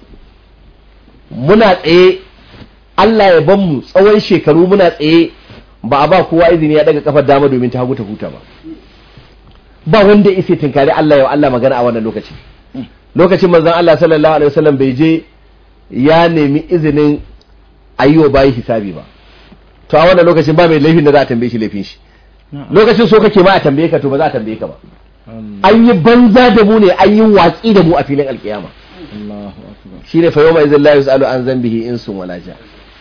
muna tsaye Allah ya ban mu tsawon shekaru muna tsaye ba a ba kowa izini ya daga kafar dama domin ta hagu ta huta ba ba wanda ya isa tinkari Allah ya Allah magana a wannan lokaci lokacin manzon Allah sallallahu alaihi wasallam bai je ya nemi izinin ayyo bayi hisabi ba to a wannan lokacin ba mai laifin da za a tambaye shi laifin shi lokacin so kake ma a tambaye ka to ba za a tambaye ka ba an yi banza da mu ne an yi watsi da mu a filin alkiyama Allahu akbar shine fa yawma idhil la yusalu an zambihi insun wala ja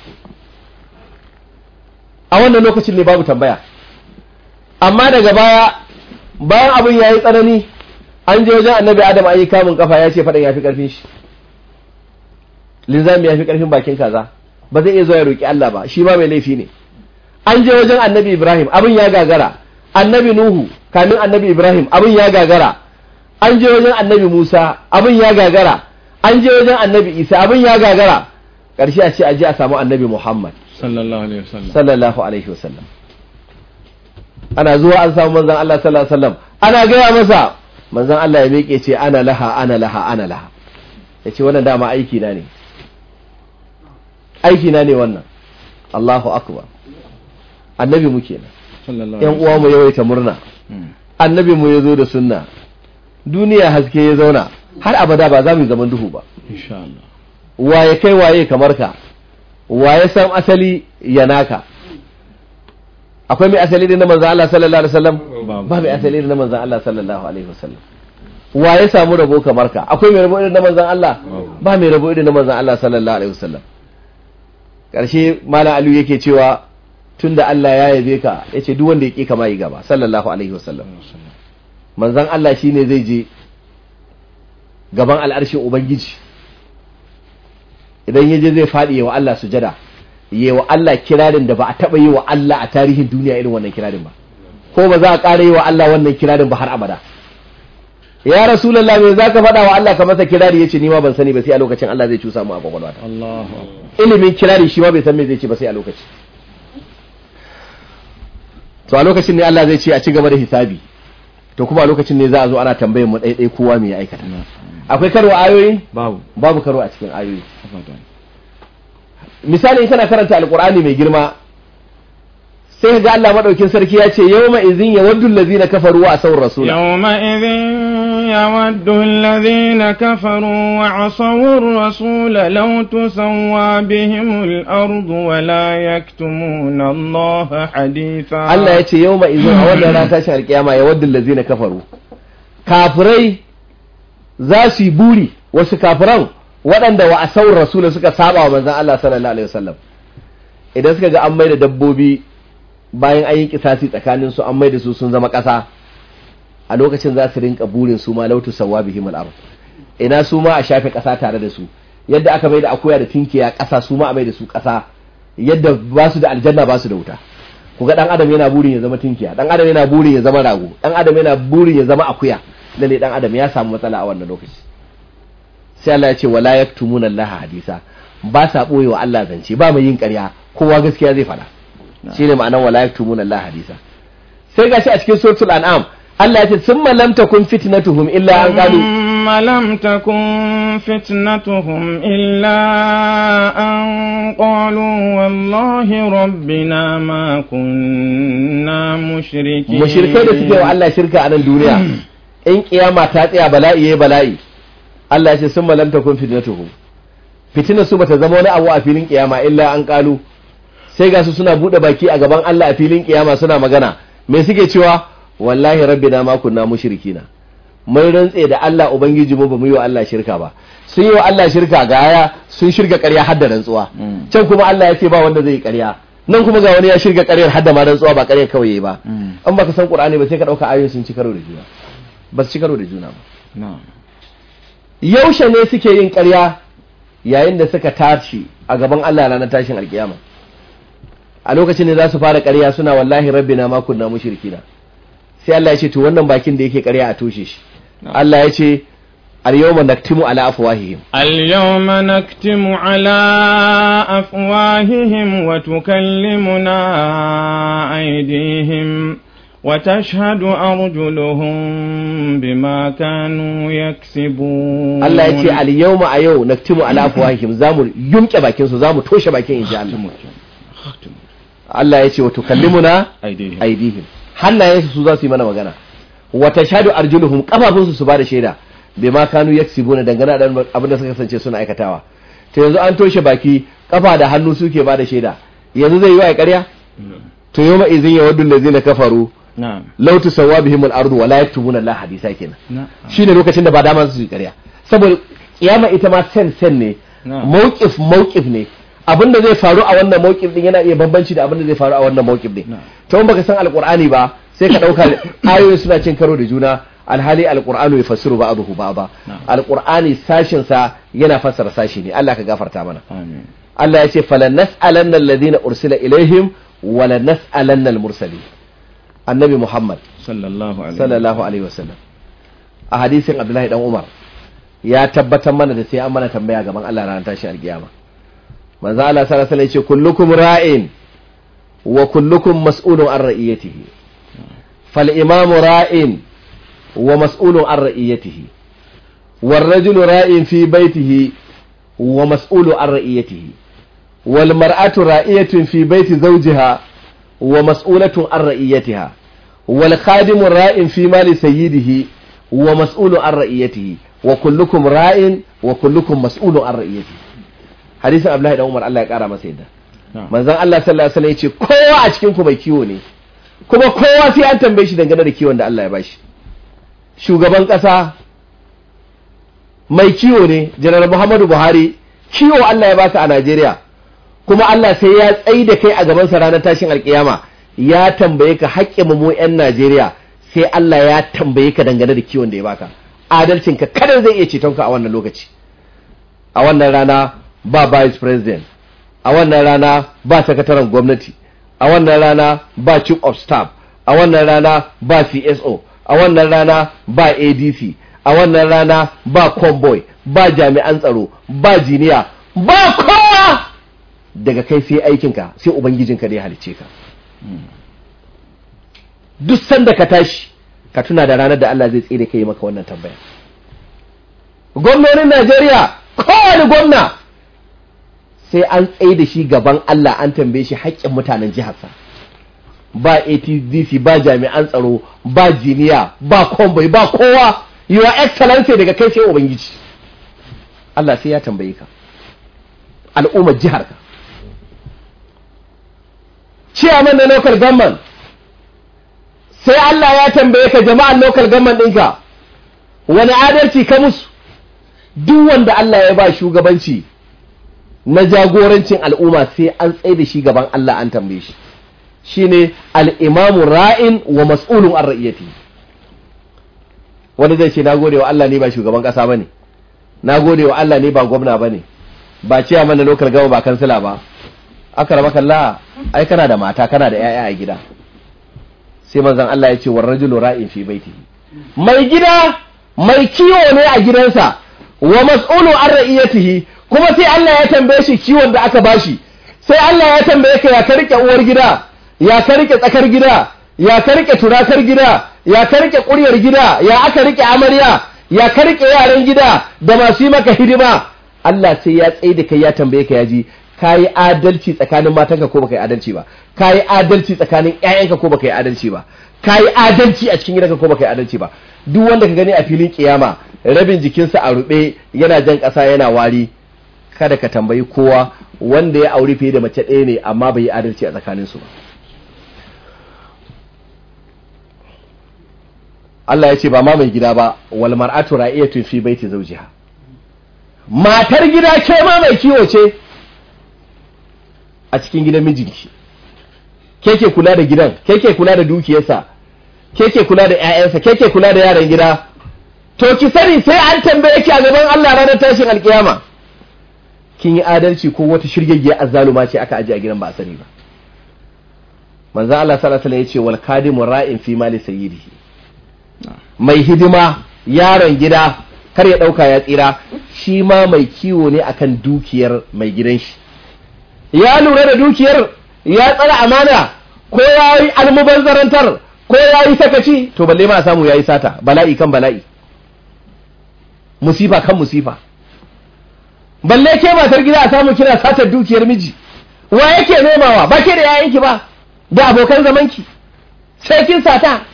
a wannan lokacin ne babu tambaya amma daga baya bayan abin yayi tsanani an je wajen annabi adam an yi kamun kafa ya ce faɗan ya fi ƙarfin shi linzami ya fi ƙarfin bakin kaza ba zai iya zo ya roƙi Allah ba shi ma mai laifi ne an je wajen annabi ibrahim abin ya gagara annabi nuhu kamin annabi ibrahim abin ya gagara an je wajen annabi musa abin ya gagara an je wajen annabi isa abin ya gagara ƙarshe a ce a je a samu annabi muhammad sallallahu alaihi wasallam sallallahu alaihi wasallam ana zuwa an samu manzon Allah sallallahu alaihi wasallam ana gaya masa manzon Allah ya miƙe ce ana laha ana laha ana laha yace wannan dama aiki na ne aiki na ne wannan Allahu akbar annabi mu kenan sallallahu yan uwa mu yawaita murna Mm. annabi mu yazo da sunna duniya haske ya zauna har abada ba za mu yi zaman duhu ba insha Allah waye kai waye kamar ka waye san asali ya naka akwai mai asali da na manzan Allah sallallahu alaihi wasallam Babu. ba mai asali da na manzan Allah sallallahu alaihi wasallam wa ya samu rabo kamar ka akwai mai rabo irin na manzon Allah ba mai rabo irin na manzon Allah sallallahu alaihi wasallam karshe malam Aliyu yake cewa tunda Allah ya yabe ka yace duk wanda yake kama yi gaba sallallahu alaihi wasallam manzon Allah shine zai je gaban al'arshin ubangiji idan yaje zai faɗi wa Allah sujada yi wa Allah kirarin da ba a taɓa yi wa Allah a tarihin duniya irin wannan kirarin ba ko ba za a ƙara yi wa Allah wannan kirarin ba har abada ya rasulallah me za ka faɗa wa Allah ka masa kirari ya ce ni ma ban sani ba sai a lokacin Allah zai cusa mu a kwakwalwata Allahu akbar ilimin kirari shi ma bai san me zai ce ba sai a lokaci to a lokacin ne Allah zai ce a ci gaba da hisabi to kuma a lokacin ne za a zo ana tambayar mu ɗaiɗai kowa me ya aikata akwai karo ayoyi babu babu karo a cikin ayoyi abadan misali in kana karanta alkur'ani mai girma sai ga Allah madaukin sarki ya ce yawma izin yawaddu allazina kafaru wa asawur rasula يومئذ يود الذين كفروا وعصوا الرسول لو تسوى بهم الأرض ولا يكتمون الله حديثا Allah ya ce yawma izin a wannan rana tashin alkiyama yawaddu allazina kafaru kafirai za su yi buri wasu kafiran waɗanda wa asawur rasula suka saba wa manzon Allah sallallahu alaihi wasallam idan suka ga an maida dabbobi bayan an yi kisasi tsakanin su an maida su sun zama ƙasa a lokacin za su rinka burin su ma lautu sawa bihim al ina su ma a shafe ƙasa tare da su yadda aka maida akuya da tinkiya ƙasa su ma a maida su ƙasa yadda ba su da aljanna ba su da wuta ku ga dan adam yana burin ya zama tinkiya dan adam yana burin ya zama rago dan adam yana burin ya zama akuya lalle dan adam ya samu matsala a wannan lokaci sai Allah ya ce wala yaktumuna Allah hadisa ba sa boye wa Allah zance ba mai yin ƙarya kowa gaskiya zai fada shine ma'anar wala yaktumuna Allah hadisa sai gashi a cikin suratul an'am Allah ya ce summa lam takun fitnatuhum illa an qalu ثم لم تكن فتنتهم إلا أن قالوا والله ربنا ما كنا مشركين mushrikai da suke wa Allah shirka a nan duniya in kiyama ta tsaya bala'i yayi bala'i Allah ya ce summa lam takun fitnatuhum fitinar su bata zama wani abu a filin kiyama illa an kalu sai ga su suna bude baki a gaban Allah a filin kiyama suna magana me suke cewa wallahi rabbina ma kunna mushrikina mun rantse da Allah ubangiji mu bamu yi wa Allah shirka ba sun yi wa Allah shirka ga aya sun shirga ƙarya har da rantsuwa can kuma Allah ya ce ba wanda zai yi ƙarya nan kuma ga wani ya shirga ƙaryar har da ma rantsuwa ba ƙaryar kawai yayi ba an baka san Qur'ani ba sai ka dauka ayoyin sun ci karo da juna ba su ci karo da juna ba na'am yaushe ne suke yin ƙarya yayin da suka tashi a gaban Allah ranar tashin alkiyama a lokacin ne za su fara ƙarya suna wallahi rabbina ma kunna mushrikina sai Allah ya ce to wannan bakin da yake ƙarya a toshe shi Allah ya ce al-yawma naktimu ala afwahihim اليوم نكتم على أفواههم وتكلمنا أيديهم وتشهد أرجلهم بما كانوا يكسبون Allah ya ce al-yawma a yau naktimu ala afwahihim zamu yumke bakin su zamu toshe bakin insha Allah Allah ya ce wa tukallimuna aidihim aidihim hannayensu su za su yi mana magana wa tashhadu arjuluhum kafafunsu su ba da shaida bima kanu yaksibuna dangane da abin da suka kasance suna aikatawa to yanzu an toshe baki kafa da hannu suke ba da shaida yanzu zai yi wa ƙarya to yawma idhin yawaddu allazina kafaru na'am law tusawwa bihim al-ardu wa la yaktubuna Allah hadisa kenan na'am shine lokacin da ba dama su yi ƙarya saboda kiyama ita ma sen sen ne Na'am. mawqif mawqif ne abinda zai faru a wannan mawqif din yana iya bambanci da abinda zai faru a wannan mawqif din Na'am. to in baka san alqur'ani ba sai ka dauka ayoyi suna cin karo da juna alhali alqur'anu yafassiru ba'dahu ba'da Na'am. alqur'ani sashin sa yana fassara sashi ne Allah ka gafarta mana amin Allah ya ce falan nas'alanna alladhina ursila ilaihim wa la nas'alanna al-mursalin annabi Muhammad sallallahu alaihi sallallahu alaihi wasallam a hadisin Abdullahi dan Umar ya tabbatar mana da sai an mana tambaya gaban Allah ranar tashi alkiyama manzo Allah sallallahu alaihi wasallam ya ce kullukum ra'in wa kullukum mas'ulun an ra'iyatihi fal imamu ra'in wa mas'ulun an ra'iyatihi wal rajulu ra'in fi baitihi wa mas'ulun an ra'iyatihi wal mar'atu ra'iyatun fi baiti zawjiha wa mas'ulatun an ra'iyatiha wal khadimu ra'in fi mali sayyidihi wa mas'ulun an ra'iyatihi wa kullukum ra'in wa kullukum mas'ulun an ra'iyatihi hadisin Abdullahi dan Umar Allah ya kara masa yadda na'am manzon Allah sallallahu alaihi wasallam ya ce kowa a cikin ku mai kiwo ne kuma kowa sai an tambaye shi dangane da kiwon da Allah ya bashi shugaban kasa mai kiwo ne janar muhammadu buhari kiwo allah ya baka a najeriya kuma allah sai ya tsayi da kai a gabansa ranar tashin alkiyama ya tambaye ka haƙƙin mu 'yan najeriya sai allah ya tambaye ka dangane da kiwon da ya baka adalcinka kada zai iya cetonka a wannan lokaci a wannan rana ba vice president a wannan rana ba sakataren gwamnati a wannan rana ba chief of staff a wannan rana ba cso a wannan rana ba adc a wannan rana ba convoy ba jami'an tsaro ba jiniya ba kowa daga kai sai aikinka sai ubangijinka da ya halice ka duk sanda ka tashi ka tuna da ranar da Allah zai tsere kai maka wannan tambaya gwamnonin Najeriya kowane gwamna sai an tsaye da shi gaban Allah an tambaye shi haƙƙin mutanen jiharsa ba ATDC ba jami'an tsaro ba jiniya ba kombai ba kowa your excellency daga kai sai ubangiji Allah sai ya tambaye ka al'ummar jiharka chairman na local government sai Allah ya tambaye ka jama'an local government ɗinka wani adalci ka musu duk wanda Allah ya ba shugabanci na jagorancin al'umma sai an tsaye da shi gaban Allah an tambaye shi shine al-imamu ra'in wa mas'ulun an ra'iyati wani zai ce na gode wa Allah ne ba shugaban kasa bane na gode wa Allah ne ba gwamna bane ba ciya mana local gama ba kansila ba aka raba kalla ai kana da mata kana da yaya a gida sai manzon Allah ya ce war rajulu ra'in fi baitihi mai gida mai kiwo ne a gidansa wa mas'ulu an ra'iyatihi kuma sai Allah ya tambaye shi kiwon da aka bashi sai Allah ya tambaye ka ya ka rike uwar gida ya ka rike tsakar gida ya ka rike turakar gida ya ka rike kuryar gida ya aka rike amarya ya ka rike yaran gida da masu yi maka hidima Allah sai ya tsaye da kai ya tambaye ka ya ji kayi adalci tsakanin matanka ko baka yi adalci ba kayi adalci tsakanin ƴaƴanka ko baka yi adalci ba kayi adalci a cikin gidanka ko baka yi adalci ba duk wanda ka gani a filin kiyama rabin jikinsa a rube yana jan ƙasa yana wari kada ka tambayi kowa wanda ya auri fiye da mace ɗaya ne amma bai yi adalci a tsakaninsu ba Allah ya ce ba ma mai gida ba wal mar'atu ra'iyatun fi baiti zawjiha matar gida ke ma mai kiwo ce a cikin gidan mijinki ke ke kula da gidan ke ke kula da dukiyarsa ke ke kula da ƴaƴansa ke ke kula da yaran gida to ki sani sai an tambaye ki a gaban Allah ranar tashin alkiyama kin yi adalci ko wata shirgeggiya azzaluma ce aka aje a gidan ba a sani ba manzo Allah sallallahu alaihi wasallam yace wal kadimu ra'in fi mali sayyidihi mai hidima yaron gida kar ya dauka ya tsira shi ma mai kiwo ne akan dukiyar mai gidan shi ya lura da dukiyar ya tsara amana ko ya yi almubazzarantar ko ya yi sakaci to balle ma samu ya yi sata bala'i kan bala'i musifa kan musifa balle ke matar gida a samu kina satar dukiyar miji wa yake nomawa ba ke da yayanki ba da abokan zamanki sai kin sata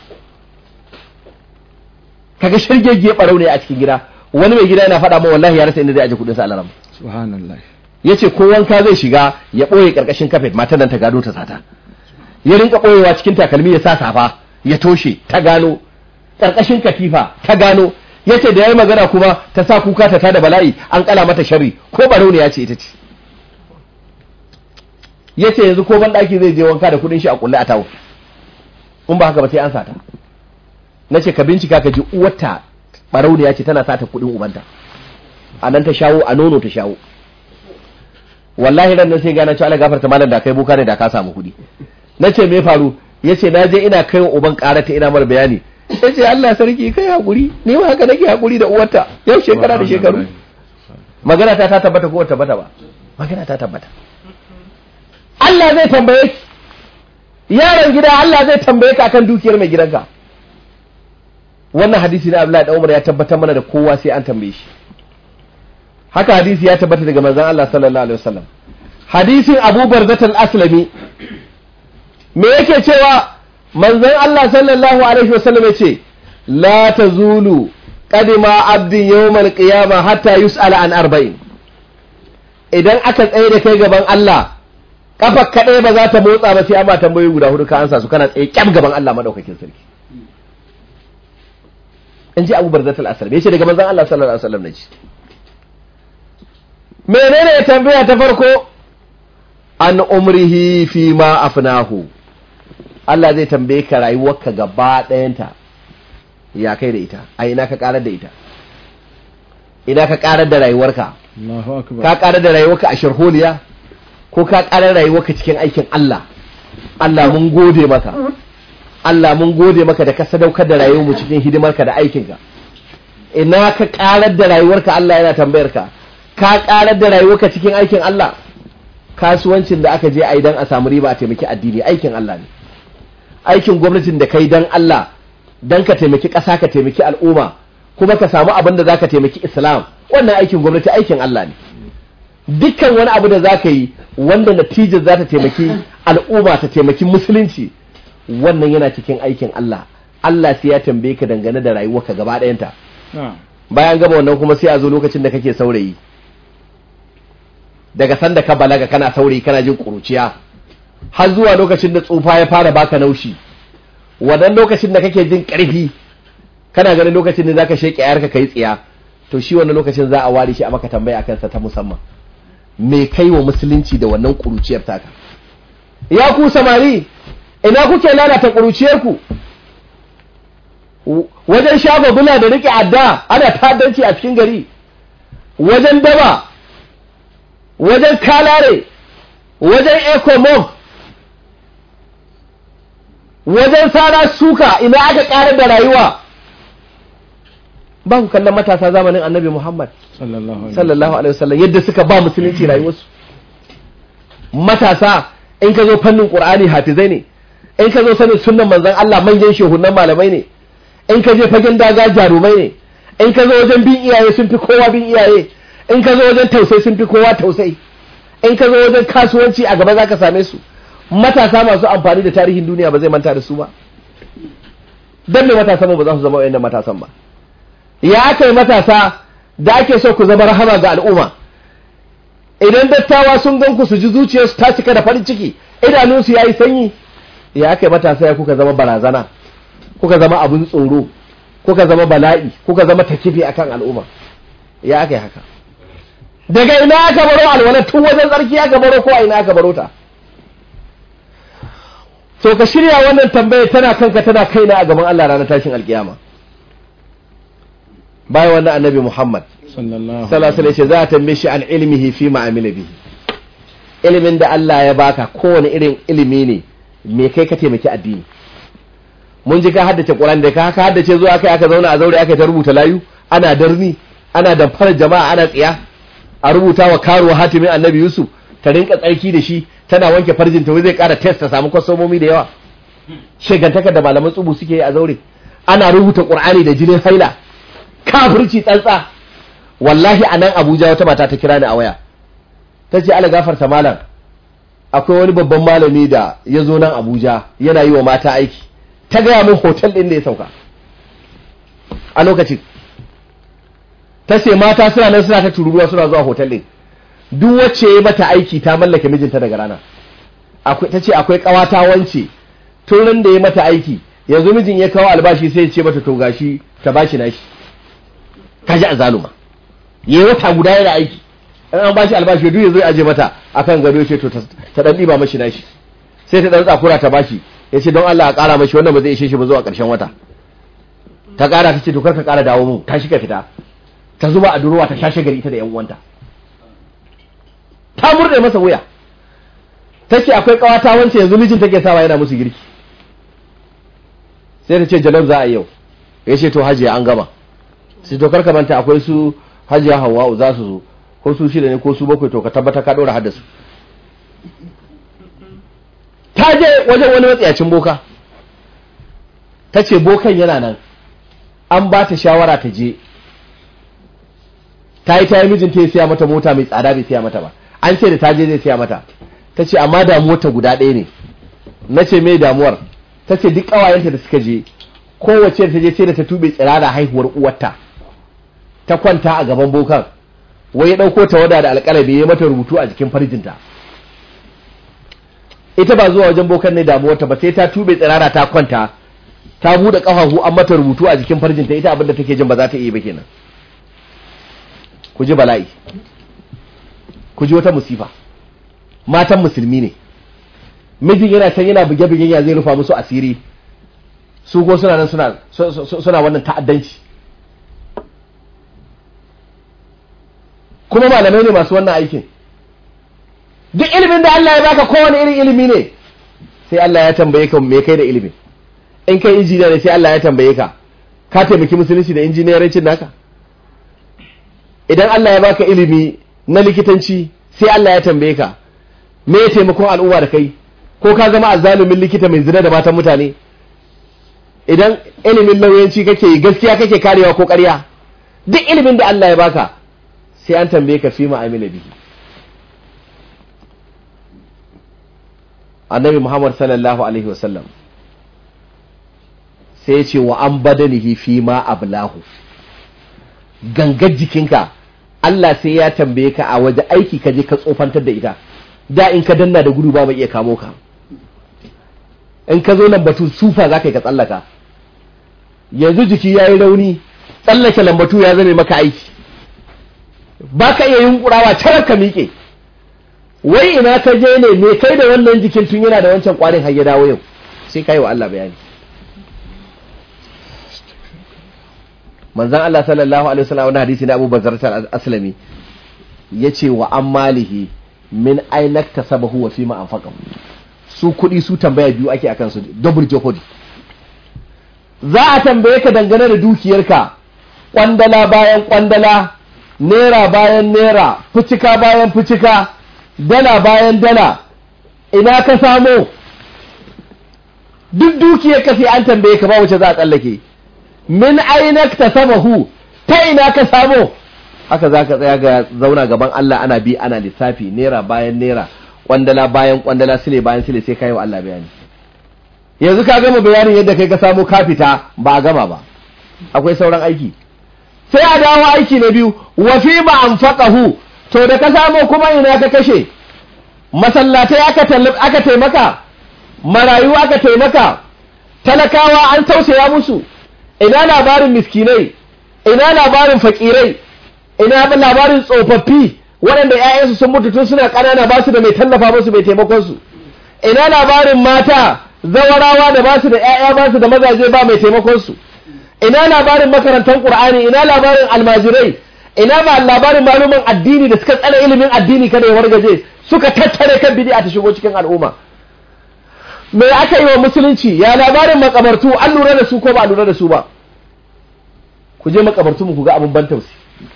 kaga shirgegge barau ne a cikin gida wani mai gida yana faɗa ma wallahi ya rasa inda zai aje kudin sa alaram subhanallah yace ko wanka zai shiga ya boye karkashin kafet matan nan ta gado ta sata ya rinka boyewa cikin takalmi ya sa safa ya toshe ta gano karkashin katifa ta gano yace da yayi magana kuma ta sa kuka ta tada bala'i an kala mata sharri ko barau ne yace ita ce yace yanzu ko ban daki zai je wanka da kudin shi a kulle a tawo in ba haka ba sai an sata nace ka bincika ka ji uwarta barau ne yace tana sata kudin ubanta a nan ta shawo a nono ta shawo wallahi ran nan sai gana cewa Allah gafarta malam da kai buka ne da ka samu kudi nace me faru yace na je ina kai wa uban karata ina mar bayani yace Allah sarki kai hakuri ni ma haka nake hakuri da uwarta yau shekara da shekaru magana ta ta tabbata ko tabbata ba magana ta tabbata Allah zai tambaye ki yaron gida Allah zai tambaye ka akan dukiyar mai gidanka wannan hadisi na Abdullahi da Umar ya tabbatar mana da kowa sai an tambaye shi haka hadisi ya tabbata daga manzon Allah sallallahu alaihi wasallam hadisin Abu Barzat al-Aslami me yake cewa manzon Allah sallallahu alaihi wasallam yace la tazulu qadima abdin yawmal qiyama hatta yus'ala an arba'in idan aka tsaye da kai gaban Allah kafa kadai ba za ta motsa ba sai amma tambayoyi guda hudu ka ansa su kana tsaye kyam gaban Allah madaukakin sarki in ji Abu Barzatul Aslam yace daga manzon Allah sallallahu alaihi wasallam naji menene ya tambaya ta farko an umrihi fi ma afnahu Allah zai tambaye ka rayuwarka gaba ɗayanta ya kai da ita a ina ka karar da ita ina ka karar da rayuwarka Allahu akbar ka karar da rayuwarka a sharholiya ko ka karar rayuwarka cikin aikin Allah Allah mun gode maka Allah mun gode maka da ka sadaukar da rayuwarmu cikin hidimarka da aikinka ina ka karar da rayuwarka Allah yana tambayar ka ka karar da rayuwarka cikin aikin Allah kasuwancin da aka je a yi don a samu riba a taimaki addini aikin Allah ne aikin gwamnatin da kai don Allah don ka taimaki ƙasa ka taimaki al'umma kuma ka samu abin da za ka taimaki islam wannan aikin gwamnati aikin Allah ne dukkan wani abu da za ka yi wanda natijar za ta taimaki al'umma ta taimaki musulunci wannan yana cikin aikin Allah Allah sai ya tambaye ka dangane da rayuwarka gaba ɗayanta na'am bayan gaba wannan kuma sai a zo lokacin da kake saurayi daga sanda ka balaga kana saurayi kana jin kuruciya har zuwa lokacin da tsufa ya fara baka naushi wannan lokacin da kake jin karfi kana ganin lokacin da zaka sheke yarka kai tsiya to shi wannan lokacin za a ware shi a maka tambaya akan sa ta musamman me kai wa musulunci da wannan kuruciyar taka ya ku samari ina kuke lalata kuruciyar ku wajen shafa bula da rike adda ana ta'addanci a cikin gari wajen daba wajen kalare wajen ecomob wajen sara suka ina aka ƙarar da rayuwa ba ku kallon matasa zamanin annabi muhammad sallallahu alaihi sallallahu alaihi wasallam yadda suka ba musulunci rayuwarsu matasa in ka zo fannin qur'ani hafizai ne in ka zo sanin sunnan manzon Allah manyan shehunan malamai ne in ka je fagen daga jarumai ne in ka zo wajen bin iyaye sun fi kowa bin iyaye in ka zo wajen tausayi sun fi kowa tausayi in ka zo wajen kasuwanci a gaba zaka same su matasa masu amfani da tarihin duniya ba zai manta da su ba dan me matasan mu ba za su zama wayannan matasan ba ya aka yi matasa da ake so ku zama rahama ga al'umma idan dattawa sun gan ku su ji zuciyarsu ta cika da farin ciki idanunsu ya yi sanyi ya aka yi matasa ya kuka zama barazana kuka zama abin tsoro kuka zama bala'i kuka zama takifi akan al'umma ya aka yi haka daga ina aka baro alwala tun wajen tsarki aka baro ko a ina aka baro ta so ka shirya wannan tambaya tana kanka tana kaina a gaban Allah ranar tashin alkiyama bayan wannan annabi Muhammad sallallahu sallallahu alaihi wasallam za a tambaye shi an ilmihi fi ma amila bihi ilimin da Allah ya baka kowane irin ilimi ne me kai ka taimaki addini mun ji ka haddace Qur'an da ka ka haddace zuwa kai aka zauna a zaure aka ta rubuta layu ana darni ana damfara jama'a ana tsiya a rubuta wa karuwa hatimin annabi Yusuf ta rinka tsarki da shi tana wanke farjin ta wai zai kara test ta samu kwasomomi da yawa shegantaka da malaman tsubu suke yi a zaure ana rubuta Qur'ani da jinin haila kafirci tsantsa wallahi a nan abuja wata mata ta kira ni a waya ta ce ala gafarta malam akwai wani babban malami da ya zo nan abuja yana yi wa mata aiki ta gaya min hotel ɗin da ya sauka a lokacin ta ce mata suna nan suna ta tururuwa suna zuwa hotel ɗin duk wacce ya mata aiki ta mallake mijinta daga rana ta ce akwai ƙawata wance tun da ya mata aiki yanzu mijin ya kawo albashi sai ya ce mata to gashi ta bashi nashi kaji a zaluma yayi wata guda yana aiki in an bashi albashi duk yazo ya aje mata akan gado ce to ta dan diba mashi nashi sai ta dan tsakura ta bashi yace don Allah a kara mashi wannan ba zai ishe shi ba zuwa karshen wata ta kara ta ce to kar ka kara dawo mu ta shiga fita ta zuba a durowa ta shashe gari ita da yan uwanta ta murde masa wuya tace akwai kawata wance yanzu mijin take sawa yana musu girki sai ta ce jalab za a yau yace to hajiya an gama sai to karka manta akwai su hajiya hawa'u za su zo ko su shida ne ko su bakwai to ka tabbata ka ɗora haddasu ta je wajen wani matsayacin boka ta ce bokan yana nan an ba ta shawara ta je ta yi ta yi mijinta ya siya mata mota mai tsada bai siya mata ba an ce da ta je zai siya mata ta ce amma damuwar ta guda ɗaya ne na ce mai damuwar ta ce duk ƙawayenta da suka je kowace ta je sai da ta tube tsirara haihuwar uwarta ta kwanta a gaban bokan wai ya ɗauko ta wada da alƙalami ya mata rubutu a jikin farjinta ita ba zuwa wajen bokan ne damuwarta ba sai ta tube tsirara ta kwanta ta bude kafafu an mata rubutu a jikin farjinta ita abinda take jin ba za ta iya ba kenan ku ji bala'i ku ji wata musifa matan musulmi ne mijin yana can yana buge-bugen ya zai rufa musu asiri su ko suna nan suna suna wannan ta'addanci kuma malamai ne masu wannan aikin duk ilimin da Allah ya baka kowane irin ilimi ne sai Allah ya tambaye ka me kai da ilimin in kai injiniya ne sai Allah ya tambaye ka ka taimaki musulunci da injiniyarancin naka idan Allah ya baka ilimi na likitanci sai Allah ya tambaye ka me ya taimakon al'umma da kai ko ka zama azzalumin likita mai zina da matan mutane idan ilimin lauyanci kake yi gaskiya kake karewa ko ƙarya duk ilimin da Allah ya baka sai an tambaye ka fi ma'amila bihi annabi Muhammad sallallahu alaihi wasallam sai ya ce wa an badanihi fi ma ablahu gangar jikinka Allah sai ya tambaye ka a waje aiki ka je ka tsofantar da ita da in ka danna da gudu ba mai iya kamo ka in ka zo lambatu sufa za ka yi ka tsallaka yanzu jiki ya yi rauni tsallake lambatu ya zame maka aiki ba ka iya yunkurawa carar ka miƙe wai ina ka je ne me kai da wannan jikin tun yana da wancan kwarin har ya dawo yau sai ka yi wa Allah bayani manzan Allah sallallahu alaihi wasallam wani hadisi na Abu Bakar al-Aslami yace wa ammalihi min ainak tasabahu wa fima anfaqahu su kuɗi su tambaya biyu ake akan su double jeopardy za a tambaye ka dangane da dukiyarka kwandala bayan kwandala naira bayan naira fucika bayan fucika dala bayan dala ina ka samo duk dukiyar ka sai an tambaye ka ba wace za a tsallake min ainak tasabahu ta ina ka samo haka za ka tsaya ga zauna gaban Allah ana bi ana lissafi naira bayan naira kwandala bayan kwandala sile bayan sile sai kai wa Allah bayani yanzu ka gama bayanin yadda kai ka samu kafita ba a gama ba akwai sauran aiki sai a dawo aiki na biyu wa fi ma anfaqahu to da ka samu kuma ina ka kashe masallatai aka aka taimaka marayu aka taimaka talakawa an tausaya musu ina labarin miskinai ina labarin fakirai ina labarin tsofaffi waɗanda 'ya'yansu sun mutu tun suna ƙanana ba su da mai tallafa musu mai taimakon su ina labarin mata zawarawa da ba su da 'ya'ya ba su da mazaje ba mai taimakon su ina labarin makarantar qur'ani ina labarin almajirai ina ba labarin malumin addini da suka tsare ilimin addini kada ya wargaje suka tattare kan bid'a ta shigo cikin al'umma me aka yi wa musulunci ya labarin makabartu an lura da su ko ba a lura da su ba ku je makabartu mu ku ga abin ban tausi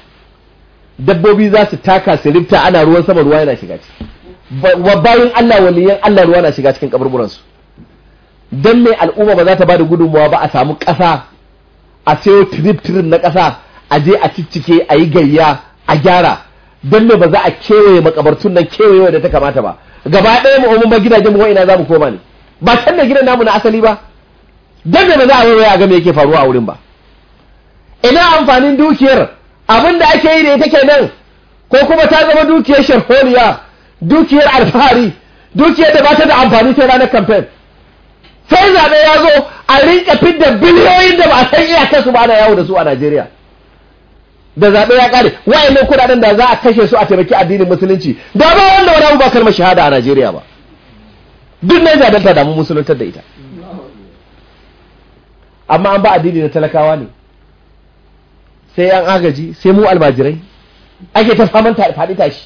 dabbobi za su taka su rifta ana ruwan sama ruwa yana shiga ciki bayan Allah waliyan Allah ruwa na shiga cikin kaburburan su dan me al'umma ba za ta bada gudunmuwa ba a samu ƙasa a sayo trip trip na ƙasa a je a ciccike a yi gayya a gyara dan me ba za a kewaye makabartun nan kewaye da ta kamata ba gaba ɗaya mu umma gidajen mu ina za mu koma ne ba can da gidan namu na asali ba dan me ba za a waiwaya a ga me yake faruwa a wurin ba ina amfanin dukiyar abin da ake yi da ita kenan ko kuma ta zama dukiyar sharholiya dukiyar alfahari dukiyar da ba ta da amfani sai ranar kamfen sai zaɓe ya zo a rinka fidda biliyoyin da ba a san iyakarsu ba ana yawo da su a Najeriya da zaɓe ya ƙare wa'annan kuɗaɗen da za a kashe su a taimaki addinin musulunci da ba wanda wani abu ba kalmar shahada a Najeriya ba duk na zaɓen ta damu musuluntar da ita amma an ba addini da talakawa ne sai yan agaji sai mu almajirai ake ta faman faɗi tashi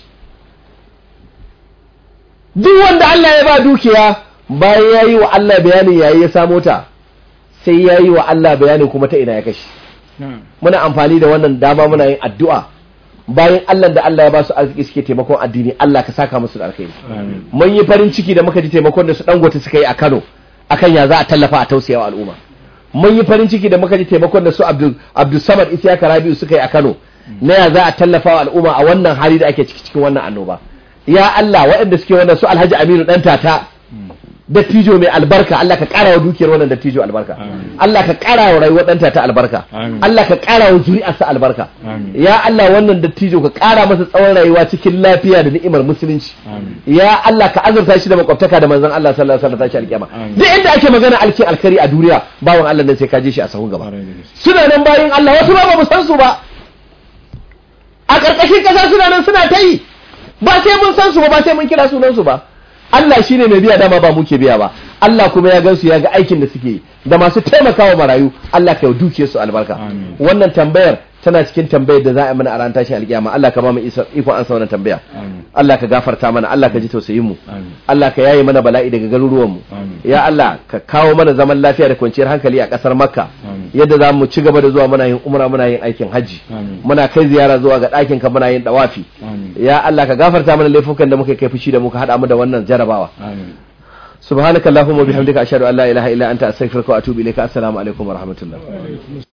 duk wanda Allah ya ba dukiya bayan ya yi wa Allah bayanin yayi ya samo ta sai ya yi wa Allah bayanin kuma ta ina ya kashe muna amfani da wannan dama muna yin addu'a bayan Allah da Allah ya ba su arziki suke taimakon addini Allah ka saka musu da alkhairi mun yi farin ciki da muka ji taimakon da su dangote suka yi a Kano akan ya za a tallafa a tausayawa al'umma mun yi farin ciki da muka ji taimakon da su Abdul Samad Isiyaka Rabiu suka yi a Kano na ya za a tallafa wa al'umma a wannan hali da ake ciki cikin wannan annoba ya Allah waɗanda suke wannan su Alhaji Aminu dan tata dattijo mai albarka Allah ka ƙara wa dukiyar wannan dattijo albarka Allah ka ƙara wa rayuwar ɗanta ta albarka Amin. Allah ka ƙara wa zuri'arsa albarka Amin. ya Allah wannan dattijo ka ƙara masa tsawon rayuwa cikin lafiya da ni'imar musulunci Amin. ya Allah ka azurta shi da makwabtaka da manzon Allah sallallahu alaihi wasallam tashi alƙiyama Amin. duk inda ake magana alkin alkari a duniya bawan Allah nan sai ka je shi a sahun gaba Ƙwarai da gaske. suna nan bayin Allah wasu ba ba mu san su ba a ƙarƙashin ƙasa suna nan suna ta yi ba sai mun san su ba ba sai mun kira sunan su ba Allah shine mai biya dama ba muke biya ba Allah kuma ya gansu ya ga aikin da suke yi da masu taimakawa marayu Allah ka duke su albarka Amin. wannan tambayar tana cikin tambayar da za a yi mana a ran tashin alƙiyama Allah ka ba mu isa- ikon ansa wannan tambaya Amin. Allah ka gafarta mana Allah ka ji tausayin mu Amin. Allah ka yaye mana bala'i daga garuruwan mu Amin. ya Allah ka kawo mana zaman lafiya da kwanciyar hankali a ƙasar Makka Amin. yadda za mu ci gaba da zuwa muna yin umra muna yin aikin hajji Amin. muna kai ziyara zuwa ga ɗakin ka muna yin dawafi Amin. ya Allah ka gafarta mana laifukan da muka kai fushi da muka haɗa mu da wannan jarabawa Amin. subhanakallahumma wa bihamdika ashhadu an la ilaha illa anta astaghfiruka wa atubu ilayka assalamu alaikum wa rahmatullah